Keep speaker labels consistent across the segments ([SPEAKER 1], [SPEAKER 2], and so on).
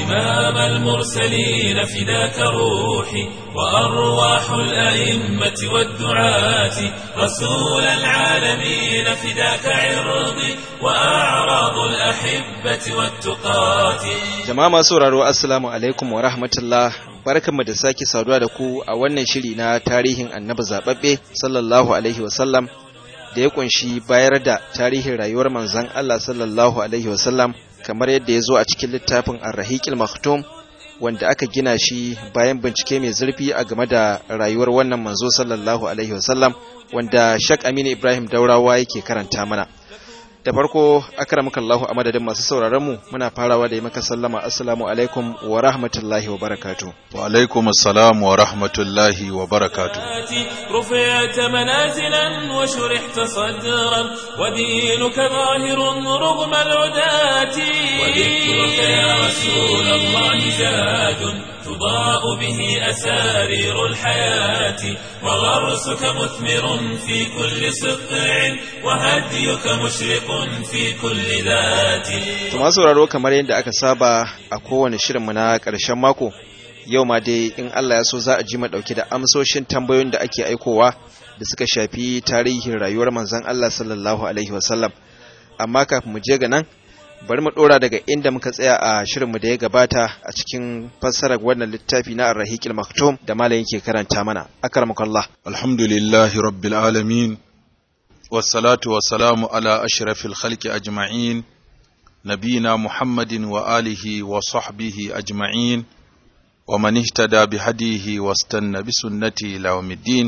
[SPEAKER 1] إمام المرسلين فداك روحي وأرواح الأئمة والدعاة رسول العالمين فداك عرضي وأعراض الأحبة والتقاة
[SPEAKER 2] Jama'a masu sauraro Assalamu alaikum wa rahmatullah barkanmu da sake saduwa da ku a wannan shiri na tarihin annabi zababbe sallallahu alaihi wasallam da ya kunshi bayar da tarihin rayuwar manzon Allah sallallahu alaihi wasallam kamar yadda ya zo a cikin littafin Ar-Rahiqil Maktum wanda aka gina shi bayan bincike mai zurfi a game da rayuwar wannan manzo sallallahu alaihi wasallam wanda Shak Aminu Ibrahim Daurawa yake karanta mana da farko akramaka Allahu a madadin masu sauraron mu muna farawa da yi maka sallama assalamu alaikum wa rahmatullahi wa barakatuh
[SPEAKER 3] wa alaikum assalam wa rahmatullahi wa barakatuh
[SPEAKER 1] رفعت منازلا وشرحت صدرا ودينك ظاهر رغم العداة وذكرك يا رسول الله زاد تضاء به أسارير الحياة وغرسك مثمر في كل سطع وهديك مشرق في كل ذات
[SPEAKER 2] to masu sauraro kamar yadda aka saba a kowane shirinmu na ƙarshen mako yau ma dai in Allah ya so za a ji mu dauke da amsoshin tambayoyin da ake aikowa da suka shafi tarihin rayuwar manzon Allah sallallahu alaihi wasallam amma kafin mu je ga nan bari mu dora daga inda muka tsaya a shirinmu da ya gabata a cikin fassarar wannan littafi na Ar-Rahiqil Maktum da malam yake karanta mana akramakallah
[SPEAKER 3] alhamdulillahi rabbil alamin wassalatu wassalamu ala ashrafil khalqi ajma'in nabina muhammadin wa alihi wa sahbihi ajma'in ومن اهتدى بهديه واستنى بسنته إلى يوم الدين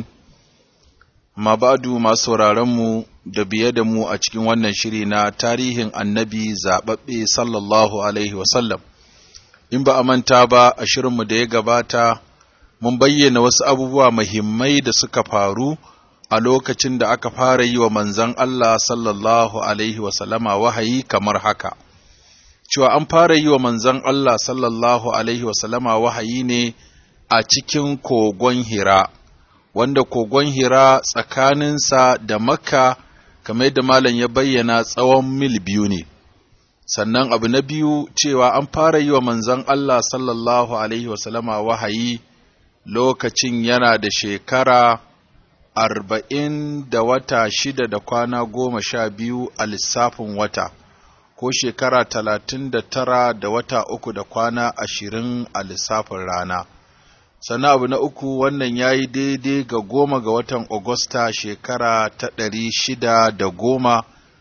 [SPEAKER 3] ما بعد ما sauraronmu da biye da mu a cikin wannan shiri na tarihin annabi zaɓaɓɓe sallallahu alaihi wasallam in ba a manta ba a shirinmu da ya gabata mun bayyana wasu abubuwa muhimmai da suka faru a lokacin da aka fara yi wa manzon Allah sallallahu alaihi wasallama wahayi kamar haka cewa an fara yi wa manzon Allah sallallahu Alaihi wasallama wahayi ne a cikin kogon Hira, wanda kogon Hira tsakaninsa da Makka, kamar yadda Malam ya bayyana tsawon mil biyu ne. Sannan abu na biyu cewa an fara yi wa manzon Allah sallallahu Alaihi wasallama wahayi lokacin yana da shekara arba'in da wata shida da kwana goma sha biyu a lissafin wata. ko shekara talatin da tara da wata uku da kwana ashirin a lissafin rana. Sannan abu na uku wannan ya yi daidai ga goma ga watan Agusta shekara ta ɗari shida da goma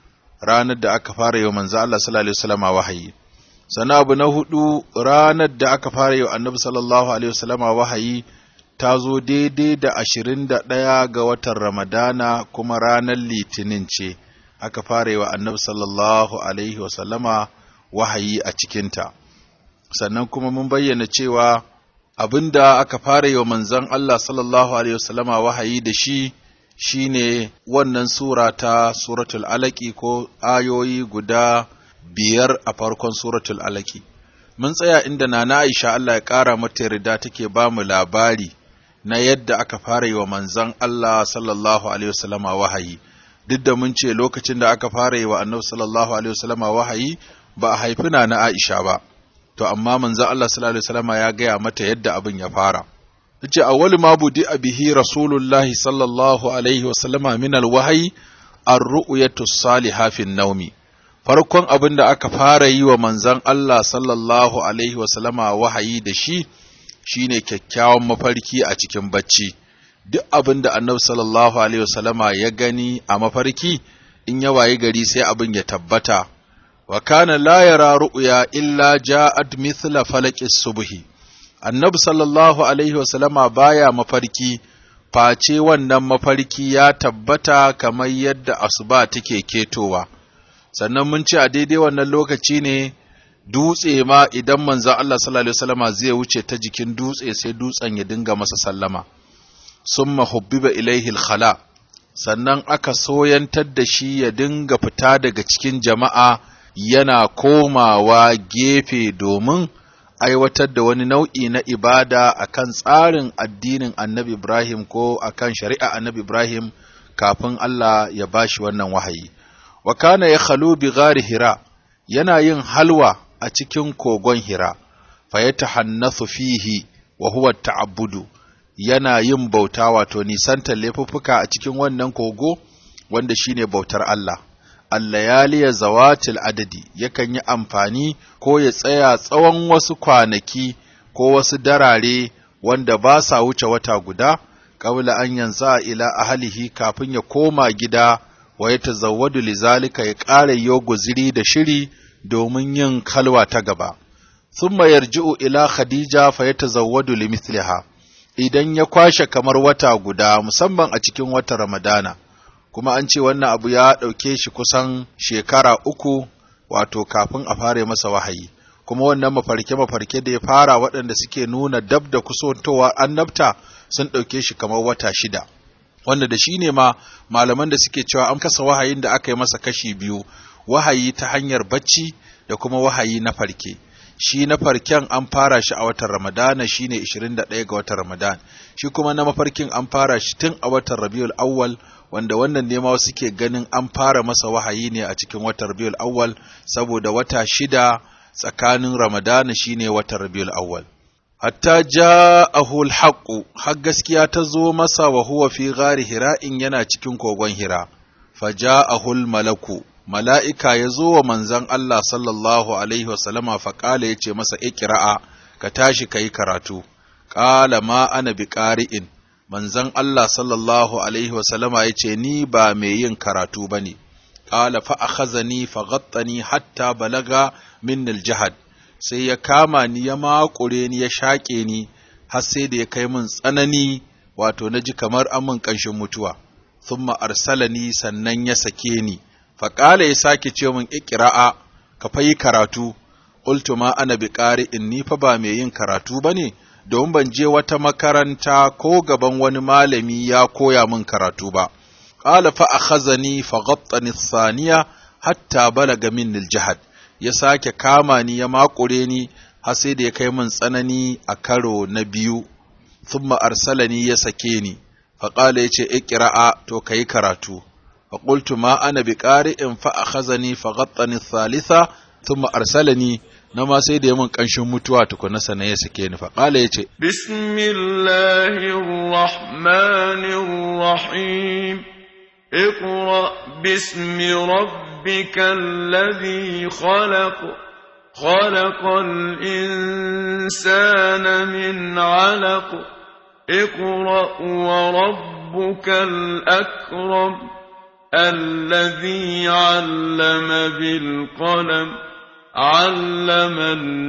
[SPEAKER 3] ranar da aka fara yau manzo Allah sallallahu Alaihi wasallama wahayi. Sannan abu na hudu ranar da aka fara yau annabi sallallahu Alaihi wasallama wahayi ta zo daidai da ashirin da ɗaya ga watan Ramadana kuma ranar Litinin ce. aka fara yi wa annabi sallallahu alaihi wasallama wahayi a cikinta sannan kuma mun bayyana cewa abinda aka fara yi wa manzon Allah sallallahu alaihi wasallama wahayi da shi shine wannan sura ta suratul alaki ko ayoyi guda biyar a farkon suratul alaki mun tsaya inda nana Aisha Allah ya ƙara mata yarda take ba mu labari na yadda aka fara yi wa manzon Allah sallallahu alaihi wasallama wahayi duk da mun ce lokacin da aka fara yi wa annabi sallallahu alaihi wasallama wahayi ba a haifi na na Aisha ba to amma manzo Allah sallallahu alaihi wasallama ya gaya mata yadda abin ya fara yace awwal ma budi bihi rasulullahi sallallahu alaihi wasallama min alwahyi ar-ru'yatu salihah fi naumi farkon abin da aka fara yi wa manzon Allah sallallahu alaihi wasallama wahayi da shi shine kyakkyawan mafarki a cikin bacci duk abin da annabi sallallahu alaihi wasallama ya gani a mafarki in ya wayi gari sai abin ya tabbata wa kana la yara ru'ya illa ja'at mithla falaqis subhi annabi sallallahu alaihi wasallama baya mafarki face wannan mafarki ya tabbata kamar yadda asuba take ketowa sannan mun ce a daidai wannan lokaci ne dutse ma idan manzon Allah sallallahu alaihi wasallama zai wuce ta jikin dutse sai dutsen ya dinga masa sallama summa hubbiba ilaihi khala sannan aka soyantar da shi ya dinga fita daga cikin jama'a yana komawa gefe domin aiwatar da wani nau'i na ibada akan tsarin addinin annabi Ibrahim ko akan shari'a annabi Ibrahim kafin Allah ya bashi wannan wahayi. Wa kana ya khalu bi gari hira yana yin halwa a cikin kogon hira. fayatahannathu fihi wa huwa ta'abbudu yana yin bauta wato nisantar laifuffuka a cikin wannan kogo wanda shine bautar Allah allayaliya zawatil adadi yakan yi amfani ko ya tsaya tsawon wasu kwanaki ko wasu darare wanda ba sa wuce wata guda qabla an yanza ila ahlihi kafin ya koma gida wa ya tazawwadu lizalika ya ƙara yo guziri da shiri domin yin kalwa ta gaba thumma yarji'u ila khadija fa yatazawwadu limithliha idan ya kwashe kamar wata guda musamman a cikin watan ramadana kuma an ce wannan abu ya ɗauke shi kusan shekara uku wato kafin a fara masa wahayi kuma wannan mafarke-mafarke da ya fara waɗanda suke nuna dab da kusantowa annabta sun ɗauke shi kamar wata shida wanda da shi ne ma malaman da suke cewa an kasa wahayin da aka yi masa kashi biyu wahayi ta hanyar bacci da kuma wahayi na farke shi na farken an fara shi a watan ramadana shine 21 ga watan ramadan shi kuma na mafarkin an fara shi tun a watan rabiul awwal wanda wannan ne ma suke ganin an fara masa wahayi ne a cikin watan rabiul awwal saboda wata shida tsakanin ramadana shine watan rabiul awwal hatta ja'ahu al-haqqu har gaskiya ta zo masa wa huwa fi ghari hira'in yana cikin kogon hira faja'ahu al-malaku mala'ika ya zo wa manzon Allah sallallahu alaihi wasallama faƙala ya ce masa ikira'a ka tashi ka yi karatu ƙala ma ana bi ƙari'in manzon Allah sallallahu alaihi wasallama ya ce ni ba mai yin karatu ba ne ƙala fa a khazani fa gattani hatta balaga min jihad sai ya kama ni ya makure ni ya shaƙe ni har sai da ya kai min tsanani wato na ji kamar amin ƙanshin mutuwa thumma arsalani sannan ya sake ni faƙala ya sake ce min ikira'a ka fa yi karatu qultu ma ana bi in ni fa ba mai yin karatu bane domin ban je wata makaranta ko gaban wani malami ya koya min karatu ba qala fa akhazani fa ghattani thaniya hatta balaga minni aljahad ya sake kama ni ya makure ni har sai da ya kai min tsanani a karo na biyu thumma arsalani ya sake ni faqala yace iqra'a to kai karatu فقلت ما أنا بقارئ فأخذني فغطني الثالثة ثم أرسلني نما سيدي من كنشن متوا تكون سنة يسكين فقال يتي
[SPEAKER 4] بسم الله الرحمن الرحيم اقرأ باسم ربك الذي خلق خلق الإنسان من علق اقرأ وربك الأكرم الذي علم بالقلم علم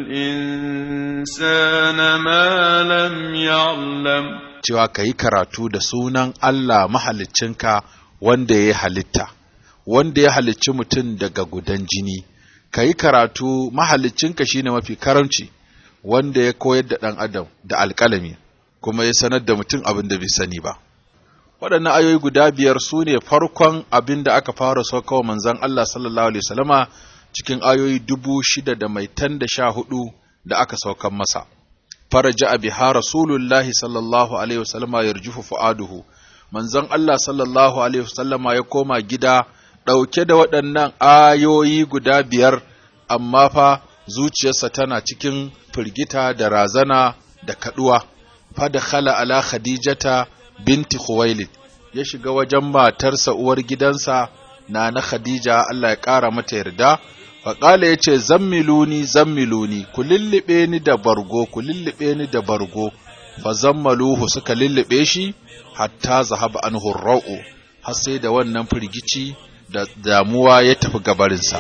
[SPEAKER 4] الإنسان ما لم يعلم
[SPEAKER 3] cewa ka yi karatu da sunan Allah mahaliccinka wanda ya halitta, wanda ya halicci mutum daga gudan jini, ka yi karatu mahaliccinka shine mafi karamci, wanda ya koyar da ɗan adam da alƙalami, kuma ya sanar da mutum abin da bai sani ba. waɗannan ayoyi guda biyar su ne farkon abin da aka fara saukawa manzan Allah sallallahu Alaihi wasallama cikin ayoyi dubu shida da mai tan da sha hudu da aka saukan masa. Faraja a biha Rasulullahi sallallahu Alaihi wasallama ya rujufu fu'aduhu, manzan Allah sallallahu Alaihi wasallama ya koma gida ɗauke da waɗannan ayoyi guda biyar, amma fa zuciyarsa tana cikin firgita da razana da kaɗuwa. Fada khala ala Khadijata binti Khuwailid ya shiga wajen matarsa uwar gidansa na na Khadija Allah ya ƙara mata yarda faƙala ya ce zammiluni zammiluni ku lullube ni da bargo ku lullube ni da bargo fa zammaluhu suka lullube shi hatta zahaba anhu ra'u har sai da wannan firgici da damuwa ya tafi gabarinsa.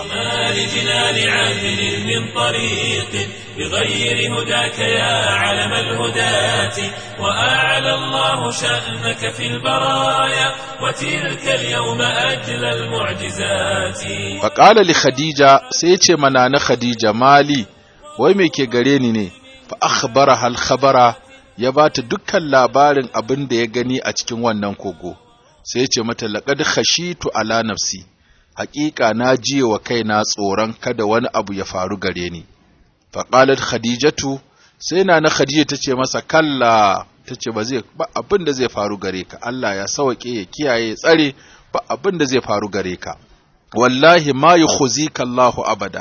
[SPEAKER 1] بغير هداك يا علم الهداة وأعلى الله شأنك في البرايا وتلك اليوم أجل المعجزات
[SPEAKER 3] فقال لخديجة سيتي منانا خديجة مالي ويمي كي غريني فأخبرها الخبر ya ba ta dukkan labarin abin da ya gani a cikin wannan kogo sai ya ce mata laqad khashitu ala nafsi haƙiƙa na jiye wa kaina tsoron kada wani abu ya faru gare ni faƙalar khadijatu sai na na khadija ta ce masa kalla ta ce ba zai ba abin da zai faru gare ka Allah ya sauke ya kiyaye ya tsare ba abin da zai faru gare ka wallahi ma yukhzika Allahu abada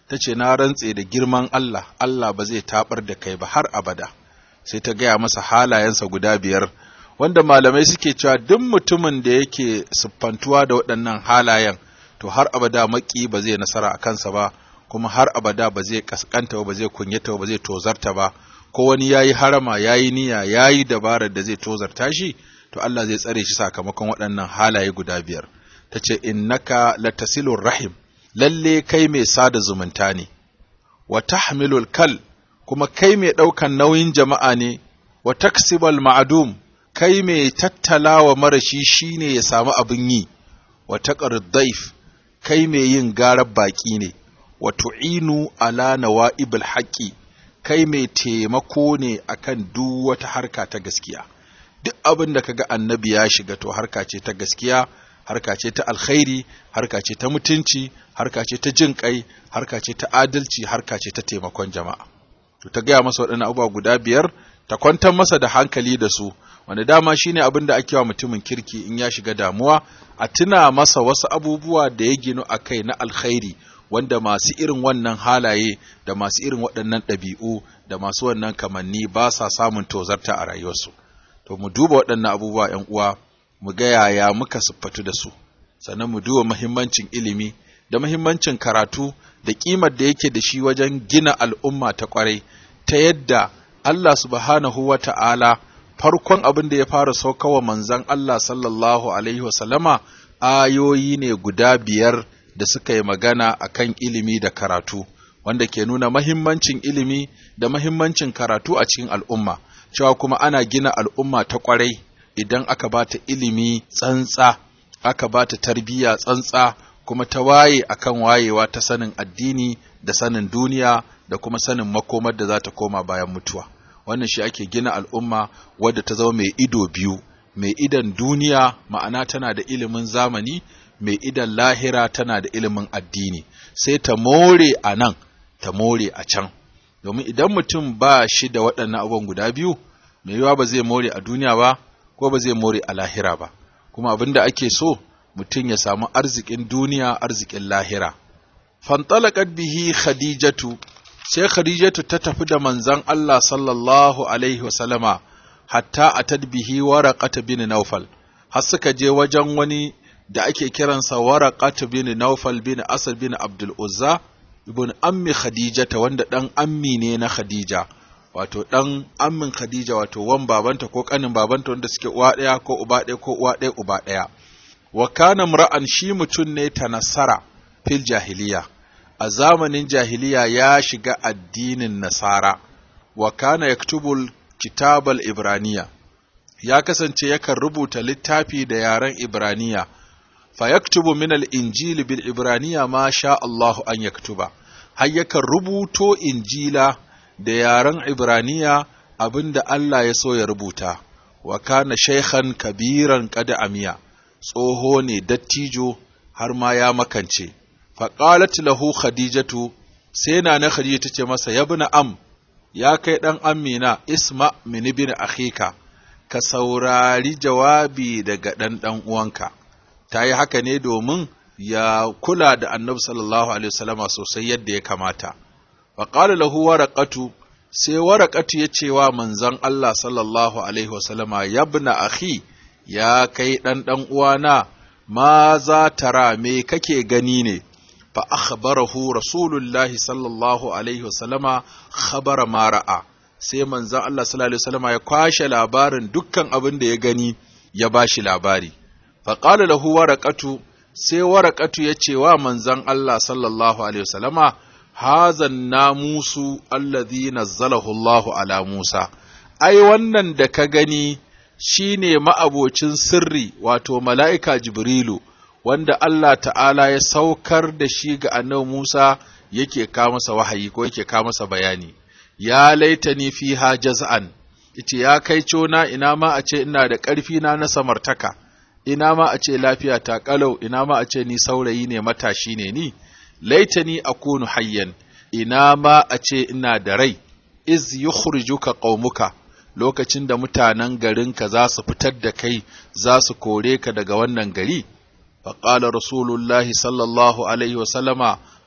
[SPEAKER 3] ta ce na rantse da girman Allah Allah ba zai tabar da kai ba har abada sai ta gaya masa halayensa guda biyar wanda malamai suke cewa duk mutumin da yake siffantuwa da waɗannan halayen to har abada maki ba zai nasara a kansa ba kuma har abada ba zai kaskanta ba zai kunyata ba zai tozarta ba ko wani yayi harama yayi niyya yayi dabarar da zai tozarta shi to Allah zai tsare shi sakamakon waɗannan halaye guda biyar tace innaka latasilur rahim lalle kai mai sada zumunta ne wa tahmilul kal kuma kai mai ɗaukan nauyin jama'a ne wa taksibal ma'adum kai mai tattalawa marashi shine ya samu abin yi wa taqrid daif kai mai yin garar baki ne wa tu'inu ala nawa'ibil haqqi kai mai taimako ne akan duk wata harka ta gaskiya duk abin da kaga annabi ya shiga to harka ce ta gaskiya harka ce ta alkhairi harka ce ta mutunci harka ce ta jin kai harka ce ta adalci harka ce ta taimakon jama'a to ta gaya masa waɗannan abubuwa guda biyar ta kwantar masa da hankali da su wanda dama shine abin da ake wa mutumin kirki in ya shiga damuwa a tuna masa wasu abubuwa da ya ginu a kai na alkhairi wanda masu irin wannan halaye da masu irin waɗannan ɗabi'u da masu wannan kamanni ba sa samun tozarta a rayuwarsu to mu duba waɗannan abubuwa ‘yan uwa mu ga yaya muka siffatu da su sannan mu duba muhimmancin ilimi da muhimmancin karatu da ƙimar da yake da shi wajen gina al'umma ta ƙwarai ta yadda Allah subhanahu wa ta'ala farkon abin da ya fara saukawa manzan Allah sallallahu alaihi wasallama ayoyi ne guda biyar da suka yi magana a kan ilimi da karatu wanda ke nuna mahimmancin ilimi da mahimmancin karatu a cikin al'umma cewa kuma ana gina al'umma ta ƙwarai idan aka ba ta ilimi tsantsa aka ba ta tarbiyya tsantsa kuma ta waye akan wayewa ta sanin addini da sanin duniya da kuma sanin makomar da za ta koma bayan mutuwa wannan shi ake gina al'umma wadda ta zama mai ido biyu mai idan duniya ma'ana tana da ilimin zamani mai idan lahira tana da ilimin addini sai ta more a nan ta more a can domin idan mutum ba shi da waɗannan abubuwan guda biyu mai yiwa ba zai more a duniya ba ko ba zai more a lahira ba kuma abin da ake so mutum ya samu arzikin duniya arzikin lahira fantalaqat bihi khadijatu sai khadijatu ta tafi da manzon Allah sallallahu alaihi wasallama hatta atad bihi waraqat bin nawfal har suka je wajen wani da ake kiransa waraqat bin nawfal bin asad bin abdul uzza ibn ammi khadijata wanda dan ammi ne na khadija wato dan ammin khadija wato wan babanta ko kanin babanta wanda suke uwa daya ko uba daya ko uwa daya uba daya wa kana mra'an shi mutun ne ta nasara fil jahiliya a zamanin jahiliya ya shiga addinin nasara wa kana yaktubul kitabal ibraniya ya kasance yakan rubuta littafi da yaren ibraniya fa yaktubu min al injili bil ibraniya ma sha Allahu an yaktuba har yakan rubuto injila da yaren ibraniya abinda Allah ya so ya rubuta wa kana shaykhan kabiran qad amiya tsoho ne dattijo har ma ya makance faƙalat lahu khadijatu sai na na khadija tace masa yabna am ya kai dan amina isma min ibn akhika ka saurari jawabi daga dan dan uwanka ta yi haka ne domin ya kula da annabi sallallahu alaihi wasallama sosai yadda ya kamata faƙala lahu waraqatu sai waraqatu ya ce wa manzon Allah sallallahu alaihi wasallama yabna akhi ya kai dan dan uwana ma za tara me kake gani ne fa akhbarahu rasulullahi sallallahu alaihi wasallama khabara ma ra'a sai manzon Allah sallallahu alaihi wasallama ya kwashe labarin dukkan abin da ya gani ya bashi labari fa qala lahu waraqatu sai waraqatu ya ce wa manzon Allah sallallahu alaihi wasallama hazan namusu alladhi nazzalahu Allahu ala Musa ai wannan da ka gani shine ma'abocin sirri wato mala'ika Jibrilu wanda Allah ta'ala ya saukar da shi ga annabi Musa yake ka masa wahayi ko yake ka masa bayani ya laitani fiha jaz'an yace ya kai cona ina ma a ce ina da ƙarfi na na samartaka ina ma a ce lafiya ta kalau ina ma a ce ni saurayi ne matashi ne ni laitani akunu hayyan ina ma a ce ina da rai iz yukhrijuka qaumuka lokacin da mutanen garinka za su fitar da kai za su kore ka daga wannan gari faƙala rasulullahi sallallahu alaihi wasallama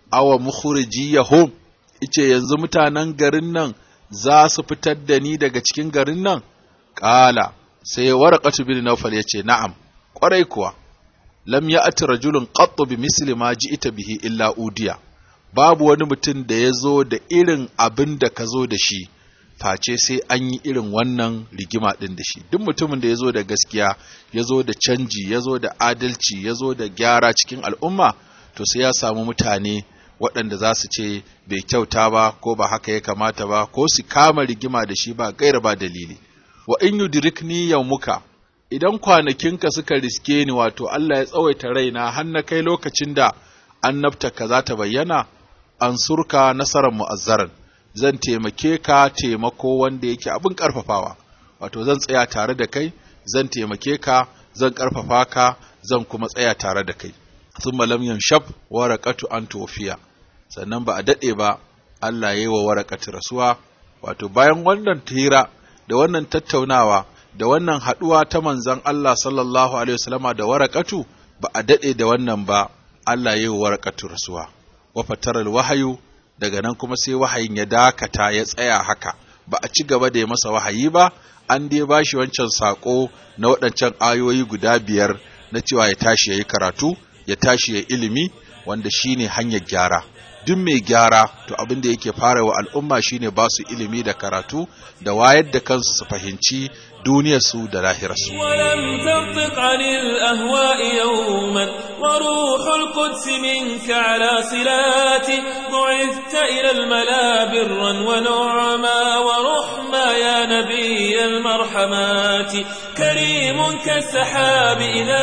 [SPEAKER 3] awa mukhrijiyahum ice yanzu mutanen garin nan za su fitar da ni daga cikin garin nan qala sai warqatu bin nawfal yace na'am kwarai kuwa lam ya'ti rajulun qattu bi misli ma ji'ta bihi illa udiya babu wani mutum da ya zo da irin abin da ka zo da shi face sai an yi irin wannan rigima ɗin da shi duk mutumin da ya zo da gaskiya ya zo da canji ya zo da adalci ya zo da gyara cikin al'umma to sai ya samu mutane waɗanda za su ce bai kyauta ba ko ba haka ya kamata ba ko su kama rigima da shi ba gaira ba dalili wa in yudrikni yawmuka idan kwanakinka suka riske ni wato Allah ya tsawaita raina har na kai lokacin da annabta za ta bayyana an surka nasarar mu'azzaran zan taimake ka taimako wanda yake abin karfafawa wato zan tsaya tare da kai zan taimake ka zan karfafa ka zan kuma tsaya tare da kai thumma lam yanshab waraqatu an tofiya sannan ba a dade ba Allah ya yi wa waraqatu rasuwa wato bayan wannan tira da wannan tattaunawa da wannan haduwa ta manzon Allah sallallahu alaihi wasallama da waraqatu ba a dade da wannan ba Allah ya yi wa waraqatu rasuwa wa fataral wahayu daga nan kuma sai wahayin ya dakata ya tsaya haka ba a ci gaba da ya masa wahayi ba an dai ba shi wancan sako na waɗancan ayoyi guda biyar na cewa ya tashi ya yi karatu ya tashi ya ilimi wanda shine hanyar gyara duk mai gyara to abin da yake fara wa al'umma shine ba su ilimi da karatu da wayar da kansu su fahimci duniyarsu da lahirarsu
[SPEAKER 1] ولم تنطق عن الأهواء يوما وروح القدس منك على صلاتي بعثت إلى الملا برا ونعما ورحما يا نبي المرحمات كريم كالسحاب إذا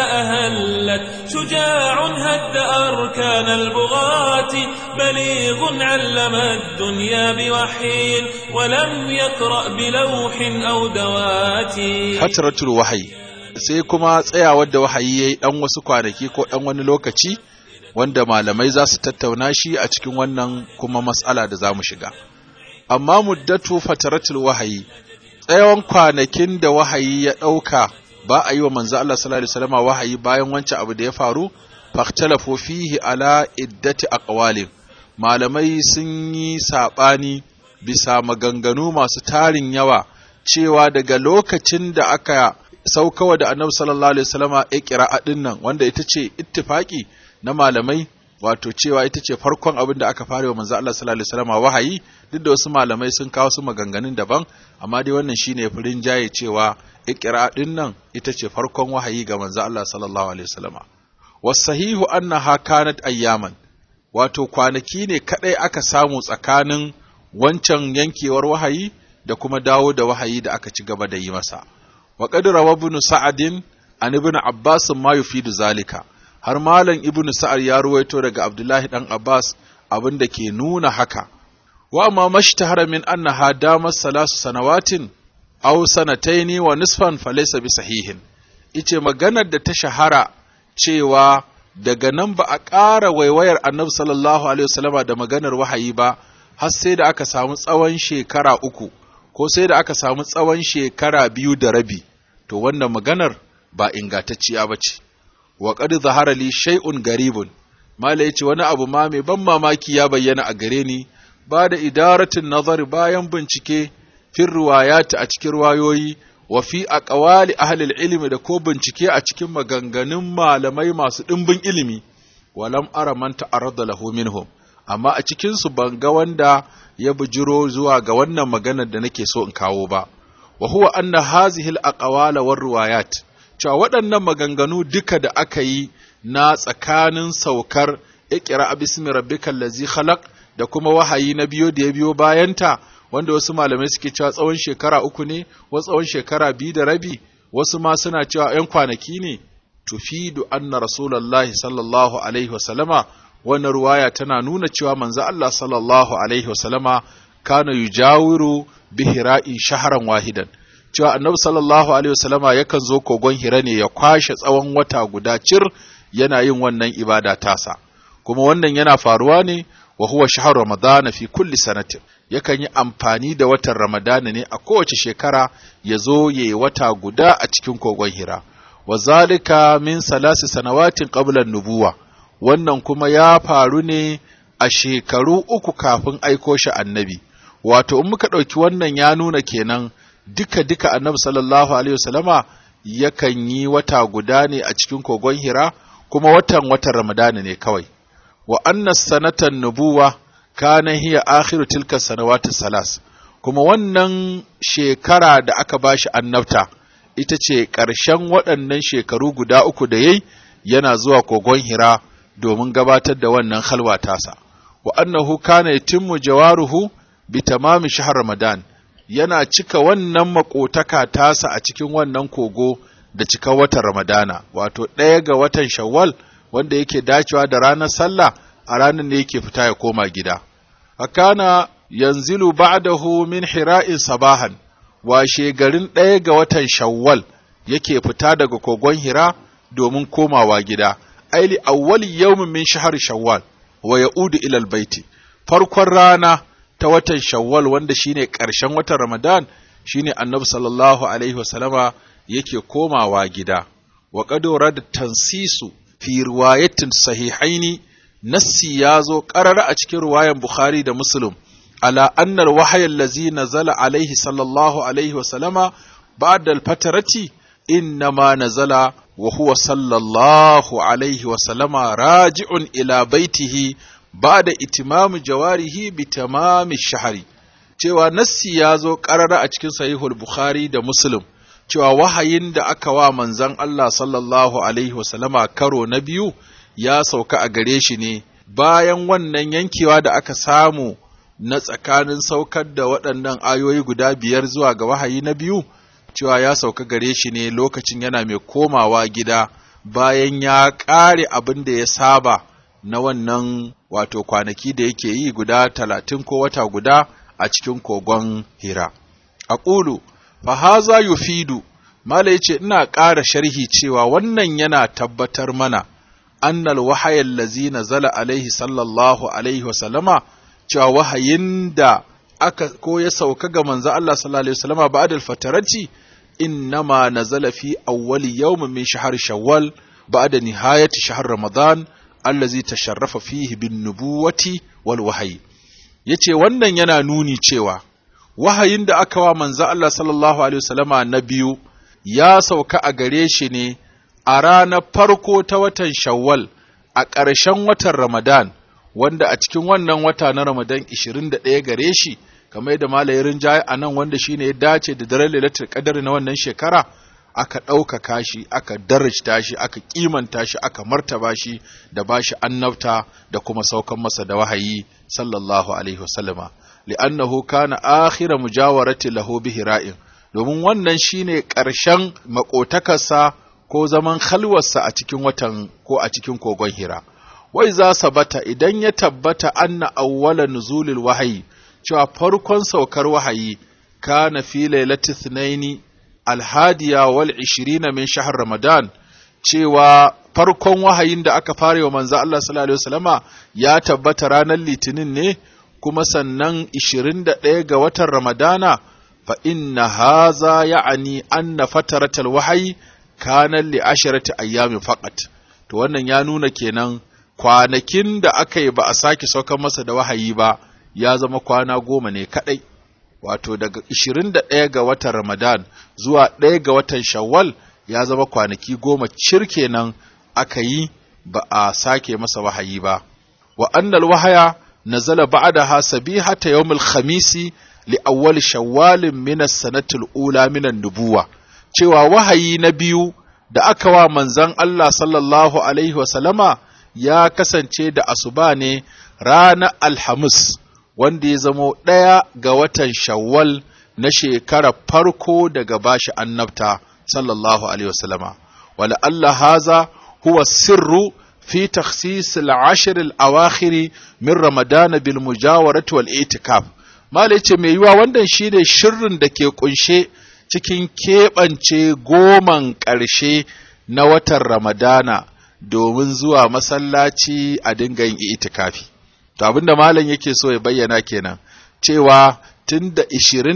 [SPEAKER 1] أهلت شجاع هد أركان البغاة بليغ علم الدنيا بوحي ولم يقرأ بلوح أو دوات
[SPEAKER 3] fatratul wahayi sai kuma tsayawar da wahayi yayi dan wasu kwanaki ko dan wani lokaci wanda malamai za su tattauna shi a cikin wannan kuma mas'ala da zamu shiga amma muddatu fatratul wahayi tsayawan kwanakin da wahayi ya dauka ba a yi wa manzo Allah sallallahu alaihi wasallam wahayi bayan wancan abu da ya faru fahtalafu fihi ala iddati aqwalin malamai sun yi sabani bisa maganganu masu tarin yawa cewa daga lokacin da aka saukawa da annabi sallallahu alaihi wasallama iqra'a din nan wanda ita ce ittifaki na malamai wato cewa ita ce farkon abin da aka fara wa manzo Allah sallallahu alaihi wasallama wahayi duk da wasu malamai sun kawo su maganganun daban amma dai wannan shine furin jaye cewa iqra'a din nan ita ce farkon wahayi ga manzo Allah sallallahu alaihi wasallama wasahihu annaha kanat ayyaman wato kwanaki ne kadai aka samu tsakanin wancan yankewar wahayi da kuma dawo da wahayi da aka ci gaba da yi masa wa qad rawa ibn sa'adin an ibn abbas ma yufidu zalika har malam ibn sa'ad ya ruwaito daga abdullahi dan abbas abin da ke nuna haka wa amma mashtahara min annaha damat salasu sanawatin aw sanataini wa nisfan falaysa bi sahihin ice maganar da ta shahara cewa daga nan ba a ƙara waiwayar annabi sallallahu alaihi wasallama da maganar wahayi ba har sai da aka samu tsawon shekara uku ko sai da aka samu tsawon shekara biyu da rabi to wannan maganar ba ingantacciya ba ce wa qad zahara li shay'un garibun mala yace wani abu ma mai ban mamaki ya bayyana a gare ni ba da idaratin nazar bayan bincike fil riwayat a cikin riwayoyi wa fi aqwali ahli ilmi da ko bincike a cikin maganganun malamai masu dimbin ilimi walam ara man ta'arrada lahu minhum amma a cikin su ban ga wanda ya bujiro zuwa ga wannan maganar da nake so in kawo ba wa huwa anna hazihi al-aqwala war riwayat cewa waɗannan maganganu duka da aka yi na tsakanin saukar iqra bismi rabbikal ladzi khalaq da kuma wahayi na biyo da ya biyo bayanta wanda wasu malamai suke cewa tsawon shekara uku ne wasu tsawon shekara biyu da rabi wasu ma suna cewa ‘yan kwanaki ne tufidu anna rasulullahi sallallahu alaihi wasallama wannan ruwaya tana nuna cewa manzo Allah sallallahu alaihi wasallama kana yujawiru bi hira'i shaharan wahidan cewa annabi sallallahu alaihi wasallama yakan zo kogon hira ne ya kwashe tsawon wata guda cir yana yin wannan ibada tasa kuma wannan yana faruwa ne wa huwa shahar ramadana fi kulli sanatin yakan yi amfani da watan ramadana ne a kowace shekara ya zo ya yi wata guda a cikin kogon hira wa zalika min salasi sanawatin qabla nubuwa wannan kuma ya faru ne a a shekaru uku kafin aiko shi annabi wato in muka ɗauki wannan ya nuna kenan duka duka annabi sallallahu alaihi wasallama yakan yi wata guda ne a cikin kogon hira kuma watan watan ramadana ne kawai wa anna sanatan nubuwa kana hiya akhiru tilka sanawati salas kuma wannan shekara da aka bashi annabta ita ce ƙarshen waɗannan shekaru guda uku da yayi yana zuwa kogon hira domin gabatar da wannan halwa tasa wa annahu kana yatimmu jawaruhu bi tamami shahr ramadan yana cika wannan makotaka tasa a cikin wannan kogo da cika watan ramadana wato ɗaya ga watan shawwal wanda yake dacewa da ranar sallah a ranar ne yake fita ya koma gida akana yanzilu ba'dahu min hira'in sabahan washe garin ɗaya ga watan shawwal yake fita daga kogon hira domin komawa gida aili awwali yawmin min shahar shawwal wa ya'udu ila albayti farkon rana ta watan shawwal wanda shine ƙarshen watan ramadan shine annabi sallallahu alaihi wasallama yake komawa gida wa qadura da tansisu fi riwayatin sahihaini nassi yazo qarara a cikin riwayan bukhari da muslim ala anna alwahya allazi nazala alaihi sallallahu alaihi wasallama ba'da alfatarati innama nazala وهو صلى الله عليه وسلم راجع إلى بيته بعد إتمام جواره بتمام الشهر cewa nassi ya zo ƙarara a cikin sahihul Bukhari da Muslim cewa wahayin da aka wa manzon Allah sallallahu alaihi wasallama karo na biyu ya sauka a gare shi ne bayan wannan yankewa da aka samu na tsakanin saukar da waɗannan ayoyi guda biyar zuwa ga wahayi na biyu cewa ya sauka gare shi ne lokacin yana mai komawa gida bayan ya ƙare abin da ya saba na wannan wato kwanaki da yake yi guda talatin ko wata guda a cikin kogon hira. A ƙulu, fahaza yufidu, Mala ya ce ina ƙara sharhi cewa wannan yana tabbatar mana annal wahayan lazi zala alaihi sallallahu alaihi wasallama cewa wahayin da aka ko ya sauka ga manzo Allah sallallahu alaihi wasallama ba'da al-fatarati إنما نزل في أول يوم من شهر شوال بعد نهاية شهر رمضان الذي تشرف فيه بالنبوة والوحي yace wannan yana nuni cewa wahayin da aka wa manzo Allah sallallahu alaihi wasallama na biyu ya sauka a gare shi ne a ranar farko ta watan Shawwal a ƙarshen watan Ramadan wanda a cikin wannan wata na Ramadan 21 gare shi kamar yadda malayin rinjaye a nan wanda shi ne ya dace da daren lailatul qadar na wannan shekara aka ɗaukaka shi aka darajta shi aka kimanta shi aka martaba shi da bashi annabta da kuma saukan masa da wahayi sallallahu alaihi wasallama li'annahu kana akhira mujawarati lahu bi hira'in domin wannan shine ƙarshen makotakarsa ko zaman halwarsa a cikin watan ko a cikin kogon hira wai za sabata idan ya tabbata anna awwala nuzulil wahayi cewa farkon saukar wahayi kana fi lailati thnaini alhadiya wal ishirina min shahar ramadan cewa farkon wahayin da aka fara wa manzo Allah sallallahu alaihi wasallama ya tabbata ranar litinin ne kuma sannan 21 ga watan ramadana fa inna haza ya'ani anna fataratal wahayi kana li asharati ayyamin faqat to wannan ya nuna kenan kwanakin da aka yi ba a sake saukar masa da wahayi ba ya zama kwana goma ne kaɗai, wato daga 21 ga watan Ramadan zuwa 1 ga watan Shawwal ya zama kwanaki goma cirke nan aka yi ba a sake masa wahayi ba. Wa annal wahaya nazala ba'daha sabihata yawmul khamisi li awwal shawwalin min as-sanatil ula min nubuwa cewa wahayi na biyu da aka wa manzon Allah sallallahu alaihi wa sallama ya kasance da asuba ne ranar Alhamis wanda ya zamo ɗaya ga watan shawwal na shekarar farko daga bashi annabta sallallahu alaihi wasallama wala Allah haza huwa sirru fi takhsis al-ashr al-awakhir min ramadan bil mujawarati wal itikaf malai ce mai yiwa wannan shine shirrin da ke kunshe cikin keɓance goman ƙarshe na watan ramadana domin zuwa masallaci a dinga yin itikafi to abinda malam yake so ya bayyana kenan cewa tun da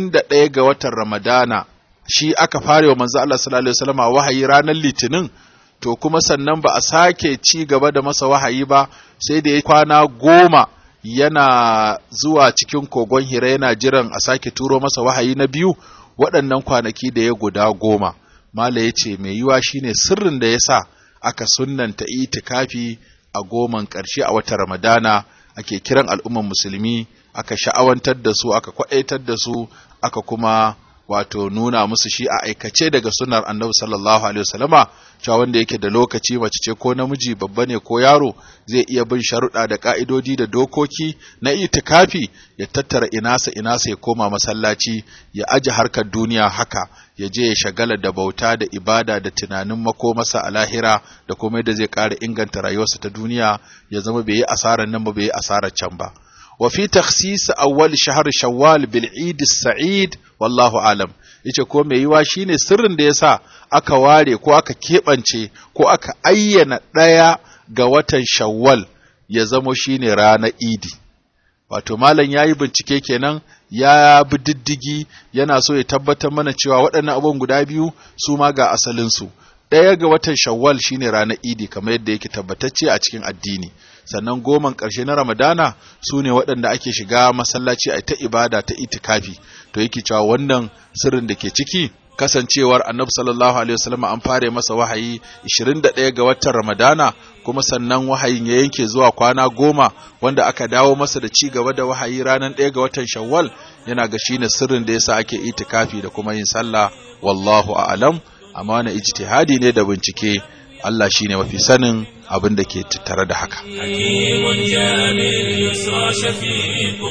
[SPEAKER 3] 21 ga watan ramadana shi aka fare wa manzo Allah sallallahu alaihi wasallam wahayi ranar litinin to kuma sannan ba a sake ci gaba da masa wahayi ba sai da ya kwana goma yana zuwa cikin kogon hira yana jiran a sake turo masa wahayi na biyu waɗannan kwanaki da ya guda goma mala ya ce mai yiwa shine sirrin da ya sa aka sunnanta itikafi a goman ƙarshe a watan ramadana ake kiran al'umman musulmi aka sha'awantar da su aka kwaɗaitar da su aka kuma wato nuna musu shi a aikace daga sunar annabi sallallahu alaihi wasallama cewa wanda yake da lokaci mace ce ko namiji babba ne ko yaro zai iya bin sharuɗa da ka'idodi da dokoki na itikafi ya tattara inasa inasa ya koma masallaci ya aje harkar duniya haka ya je ya shagala da bauta da ibada da tunanin makomasa a lahira da komai da zai ƙara inganta rayuwarsa ta duniya ya zama bai yi asarar nan ba bai yi asarar can ba وفي تخصيص أول شهر شوال بالعيد السعيد والله أعلم yace ko mai yiwa shine sirrin da yasa aka ware ko aka keɓance ko aka ayyana ɗaya ga watan shawwal ya zamo shine ranar idi wato malam ya yi bincike kenan ya bi diddigi yana so ya tabbatar mana cewa waɗannan abubuwan guda biyu su ma ga asalinsu ɗaya ga watan shawwal shine ranar idi kamar yadda yake tabbatacce a cikin addini sannan goman ƙarshe na ramadana su ne waɗanda ake shiga masallaci a ta ibada ta itikafi to yake cewa wannan sirrin da ke ciki kasancewar annabi sallallahu alaihi wasallam an fare masa wahayi 21 ga watan ramadana kuma sannan wahayin ya yanke zuwa kwana goma wanda aka dawo masa da ci gaba da wahayi ranar 1 ga watan shawwal yana ga shine sirrin da yasa ake itikafi da kuma yin sallah wallahu a'lam amma wani ijtihadi ne da bincike Allah shine mafi sanin abin da ke tattare da haka.
[SPEAKER 1] حكيم جاء باليسرى شفيق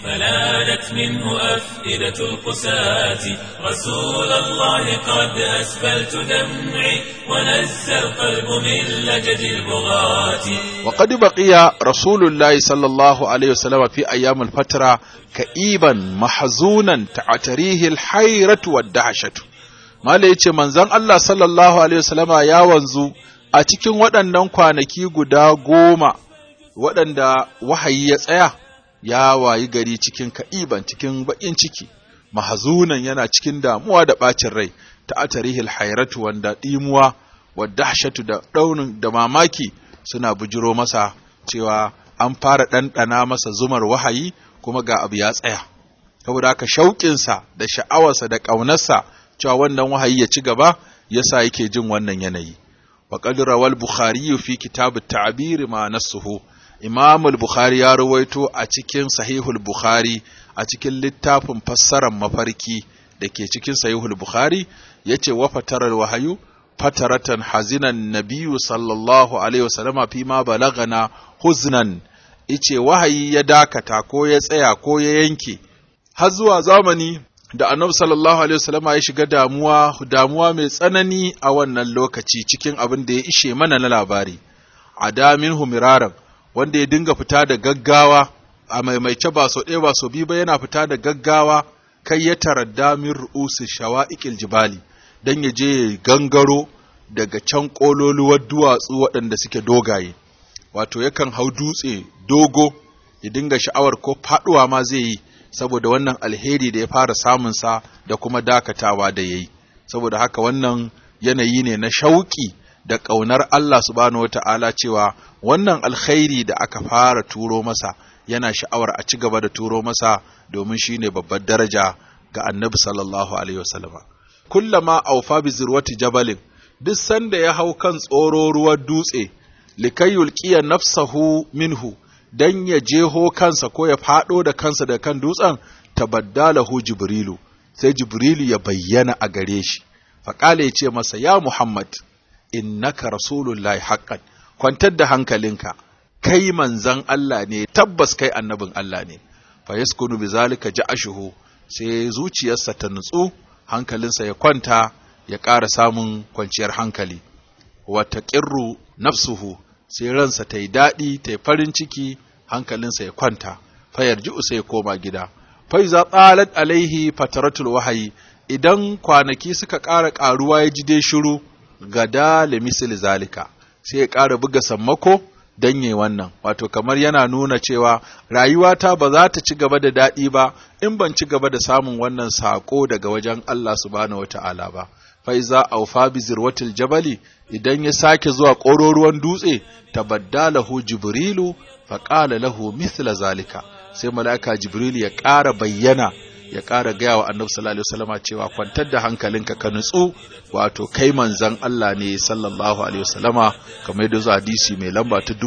[SPEAKER 1] فلانت منه أفئدة القساة رسول الله قد أسفلت دمعي ونزى القلب من لجج البغاة
[SPEAKER 3] وقد بقي رسول الله صلى الله عليه وسلم في أيام الفترة كئيبا محزونا تعتريه الحيرة والدهشة Mala ya ce manzon Allah sallallahu Alaihi wasallama ya wanzu a cikin waɗannan kwanaki guda goma waɗanda wahayi ya tsaya ya wayi gari cikin ka'iban cikin baƙin ciki mahazunan yana cikin damuwa da ɓacin rai ta atarihil hairatu wanda ɗimuwa wadda dahshatu da ɗaunin da mamaki suna bujiro masa cewa an fara ɗanɗana masa zumar wahayi kuma ga abu ya tsaya saboda haka shauƙinsa da sha'awarsa da ƙaunarsa cewa wannan wahayi ya ci gaba yasa yake jin wannan yanayi wa qad rawal bukhari fi kitab at-ta'bir ma nasuhu imam al-bukhari ya rawaito a cikin sahihul bukhari a cikin littafin fassarar mafarki da ke cikin sahihul bukhari yace wa fataral wahayu fataratan hazinan nabiyyu sallallahu alaihi wasallama fi ma balagana huznan ice wahayi ya dakata ko ya tsaya ko ya yanke har zuwa zamani da annabi sallallahu alaihi wasallama ya shiga damuwa damuwa mai tsanani a wannan lokaci cikin abin da ya ishe mana na labari adamin humiraran wanda ya dinga fita da gaggawa a maimaice ba so ɗaya ba so biyu ba yana fita da gaggawa kai ya taradda min ru'usi shawa'iqil jibali dan ya je gangaro daga can kololuwar duwatsu waɗanda suke dogaye wato yakan hau dutse dogo ya dinga sha'awar ko faɗuwa ma zai yi saboda wannan alheri da ya fara samunsa da kuma dakatawa da ya yi saboda haka wannan yanayi ne na shauƙi da ƙaunar Allah subhanahu wa ta'ala cewa wannan alkhairi da aka fara turo masa yana sha'awar a ci gaba da turo masa domin shi ne babbar daraja ga annabi sallallahu alaihi wasallama kullama aufa bi zirwati jabalin duk sanda ya hau kan tsoro ruwan dutse likai yulqiya nafsahu minhu dan ya jeho kansa ko ya faɗo da kansa da kan dutsen tabaddalahu jibrilu sai jibrilu ya bayyana a gare shi faƙala ya ce masa ya muhammad innaka rasulullahi haqqan kwantar da hankalinka kai manzan Allah ne tabbas kai annabin Allah ne fa yaskunu bizalika ja'ashuhu sai zuciyarsa ta nutsu hankalinsa ya kwanta ya ƙara samun kwanciyar hankali wa taqirru nafsuhu sai ransa ta yi daɗi ta yi farin ciki hankalinsa ya kwanta fayar ji'u sai ya koma gida fai za tsalat alaihi fataratul wahayi idan kwanaki suka ƙara ƙaruwa ya ji dai shiru gada da misil zalika sai ya ƙara buga sammako dan yi wannan wato kamar yana nuna cewa rayuwata ba za ta ci gaba da daɗi ba in ban ci gaba da samun wannan saƙo daga wajen Allah subhanahu wata'ala ba faiza aufa bi zirwatil jabali idan ya sake zuwa ƙororuwan dutse tabaddalahu jibrilu faqala lahu mithla zalika sai mala'ika jibrilu ya ƙara bayyana ya ƙara gaya wa annabi sallallahu alaihi wasallama cewa kwantar da hankalinka ka nutsu wato kai manzon Allah ne sallallahu alaihi wasallama kamar yadda zuwa hadisi mai lamba ta